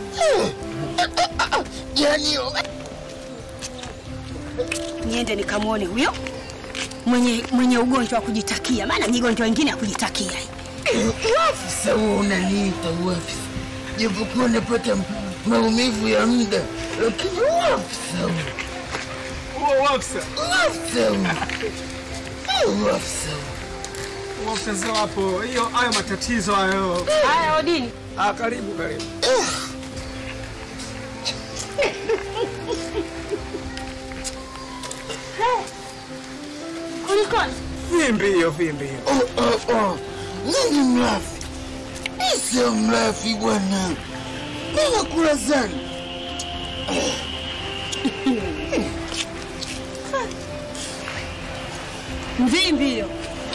Yaani niende nikamwone huyo mwenye mwenye ugonjwa wa kujitakia, maana migonjwa wengine ya kujitakia hii. Uafisa huo unaniita uafisa, japokuwa napata maumivu ya muda, lakini uafisa huu, Huo uafisa. uafisa huu, uafisa huu. Uafisa hapo, hiyo hayo matatizo hayo. Haya, Odini. Ah, karibu karibu. Kulikoni? Vimbi hiyo, vimbi hiyo. Oh, oh, oh. Nini mlafi? Mi sio mlafi bwana, mi nakula sana. Mvimbi hiyo.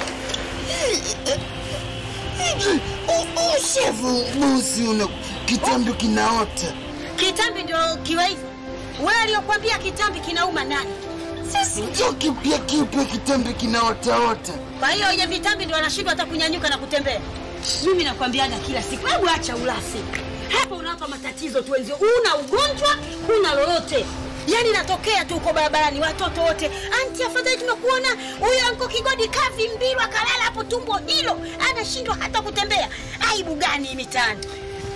Shefu bosi, una kitambi kinaota. Kitambi ndio kiwa hivyo. Wewe aliyokuambia kitambi kinauma nani? Sisi ndio kipya kipya, kitambi kinaotaota. Kwa hiyo wenye vitambi ndio wanashindwa hata kunyanyuka na kutembea. Mimi nakwambiaga kila siku, hebu acha ulafi. Hapa unawapa matatizo tu wenzio. Una ugonjwa, huna lolote. Yaani natokea tu uko barabarani watoto wote, anti, afadhali tumekuona huyo anko Kigodi kavi mbilwa kalala hapo tumbo hilo, anashindwa hata kutembea. Aibu gani hii mitaani?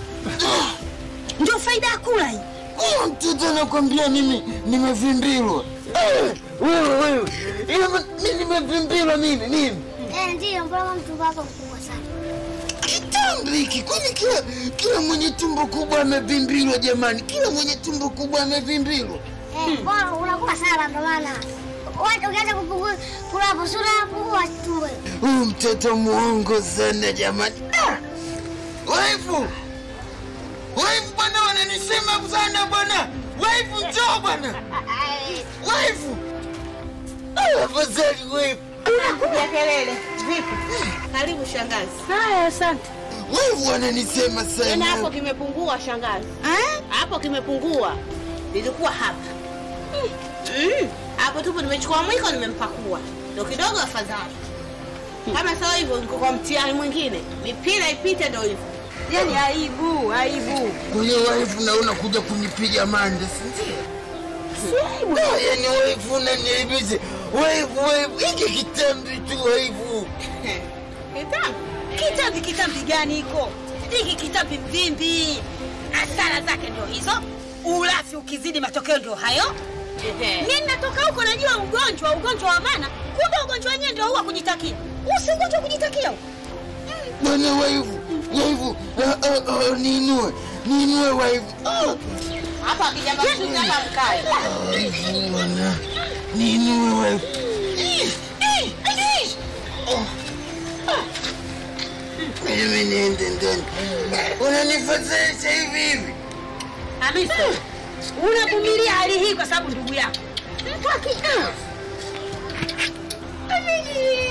Ndio faida ya kula hii. Huyo mtoto anakwambia mimi nimevimbilwa. Eh, Wewe wewe, Ila mi nimevimbilwa mimi mimi. Eh, ndiyo, mbona mtumbo wako mkubwa sana? Kitambi hiki kwani kila kila mwenye tumbo kubwa amevimbilwa jamani, kila mwenye tumbo kubwa amevimbilwa. Eh, mbona unakula sana ndo maana. Watu ukianza kupungua kula hapo sura yapungua tumbo. Huyu mtoto muongo sana jamani. Ah! Waifu! Waifu bwana wananisema sana bwana. Waifu njoo bwana. Waifu! Ah, Afadhali waifu. Unakuja kelele. Vipi? Karibu shangazi. Haya, asante. Waifu wananisema Tena hapo sana. kimepungua shangazi. Hapo kimepungua. Nilikuwa hapa. Mm. Hapo tupo nimechukua mwiko nimempakua. Ndio kidogo afadhali. Kama sawa hivyo niko kwa mtihani mwingine. Mipira ipite ndio hivyo. Yaani aibu, aibu. Kwa hiyo waifu na unakuja kunipiga mande, si ndio? Ah, Yaani waifu unaniaibisha. Waifu waifu, hiki kitambi tu waifu. Kitambi? Kitambi kitambi gani iko? Hiki kitambi mvimbi. Hasara zake ndio hizo. Ulafi ukizidi matokeo ndio hayo. Mimi natoka huko najua ugonjwa, ugonjwa wa maana. Kumbe ugonjwa wenyewe ndio huwa kujitakia. Usi ugonjwa wa kujitakia. huu. Bwana waifu, waifu, ah, ah, ah, niinue, niinue waifu. Ah. Hapa akija mashuti hapa mkae. Waifu bwana, niinue waifu. Ih, ih, ih. Oh. Ah. Mimi niende ndani. Unanifadhaisha hivi hivi. Hamisa, unavumilia hali hii kwa sababu ndugu yako. Mtu aki- ah.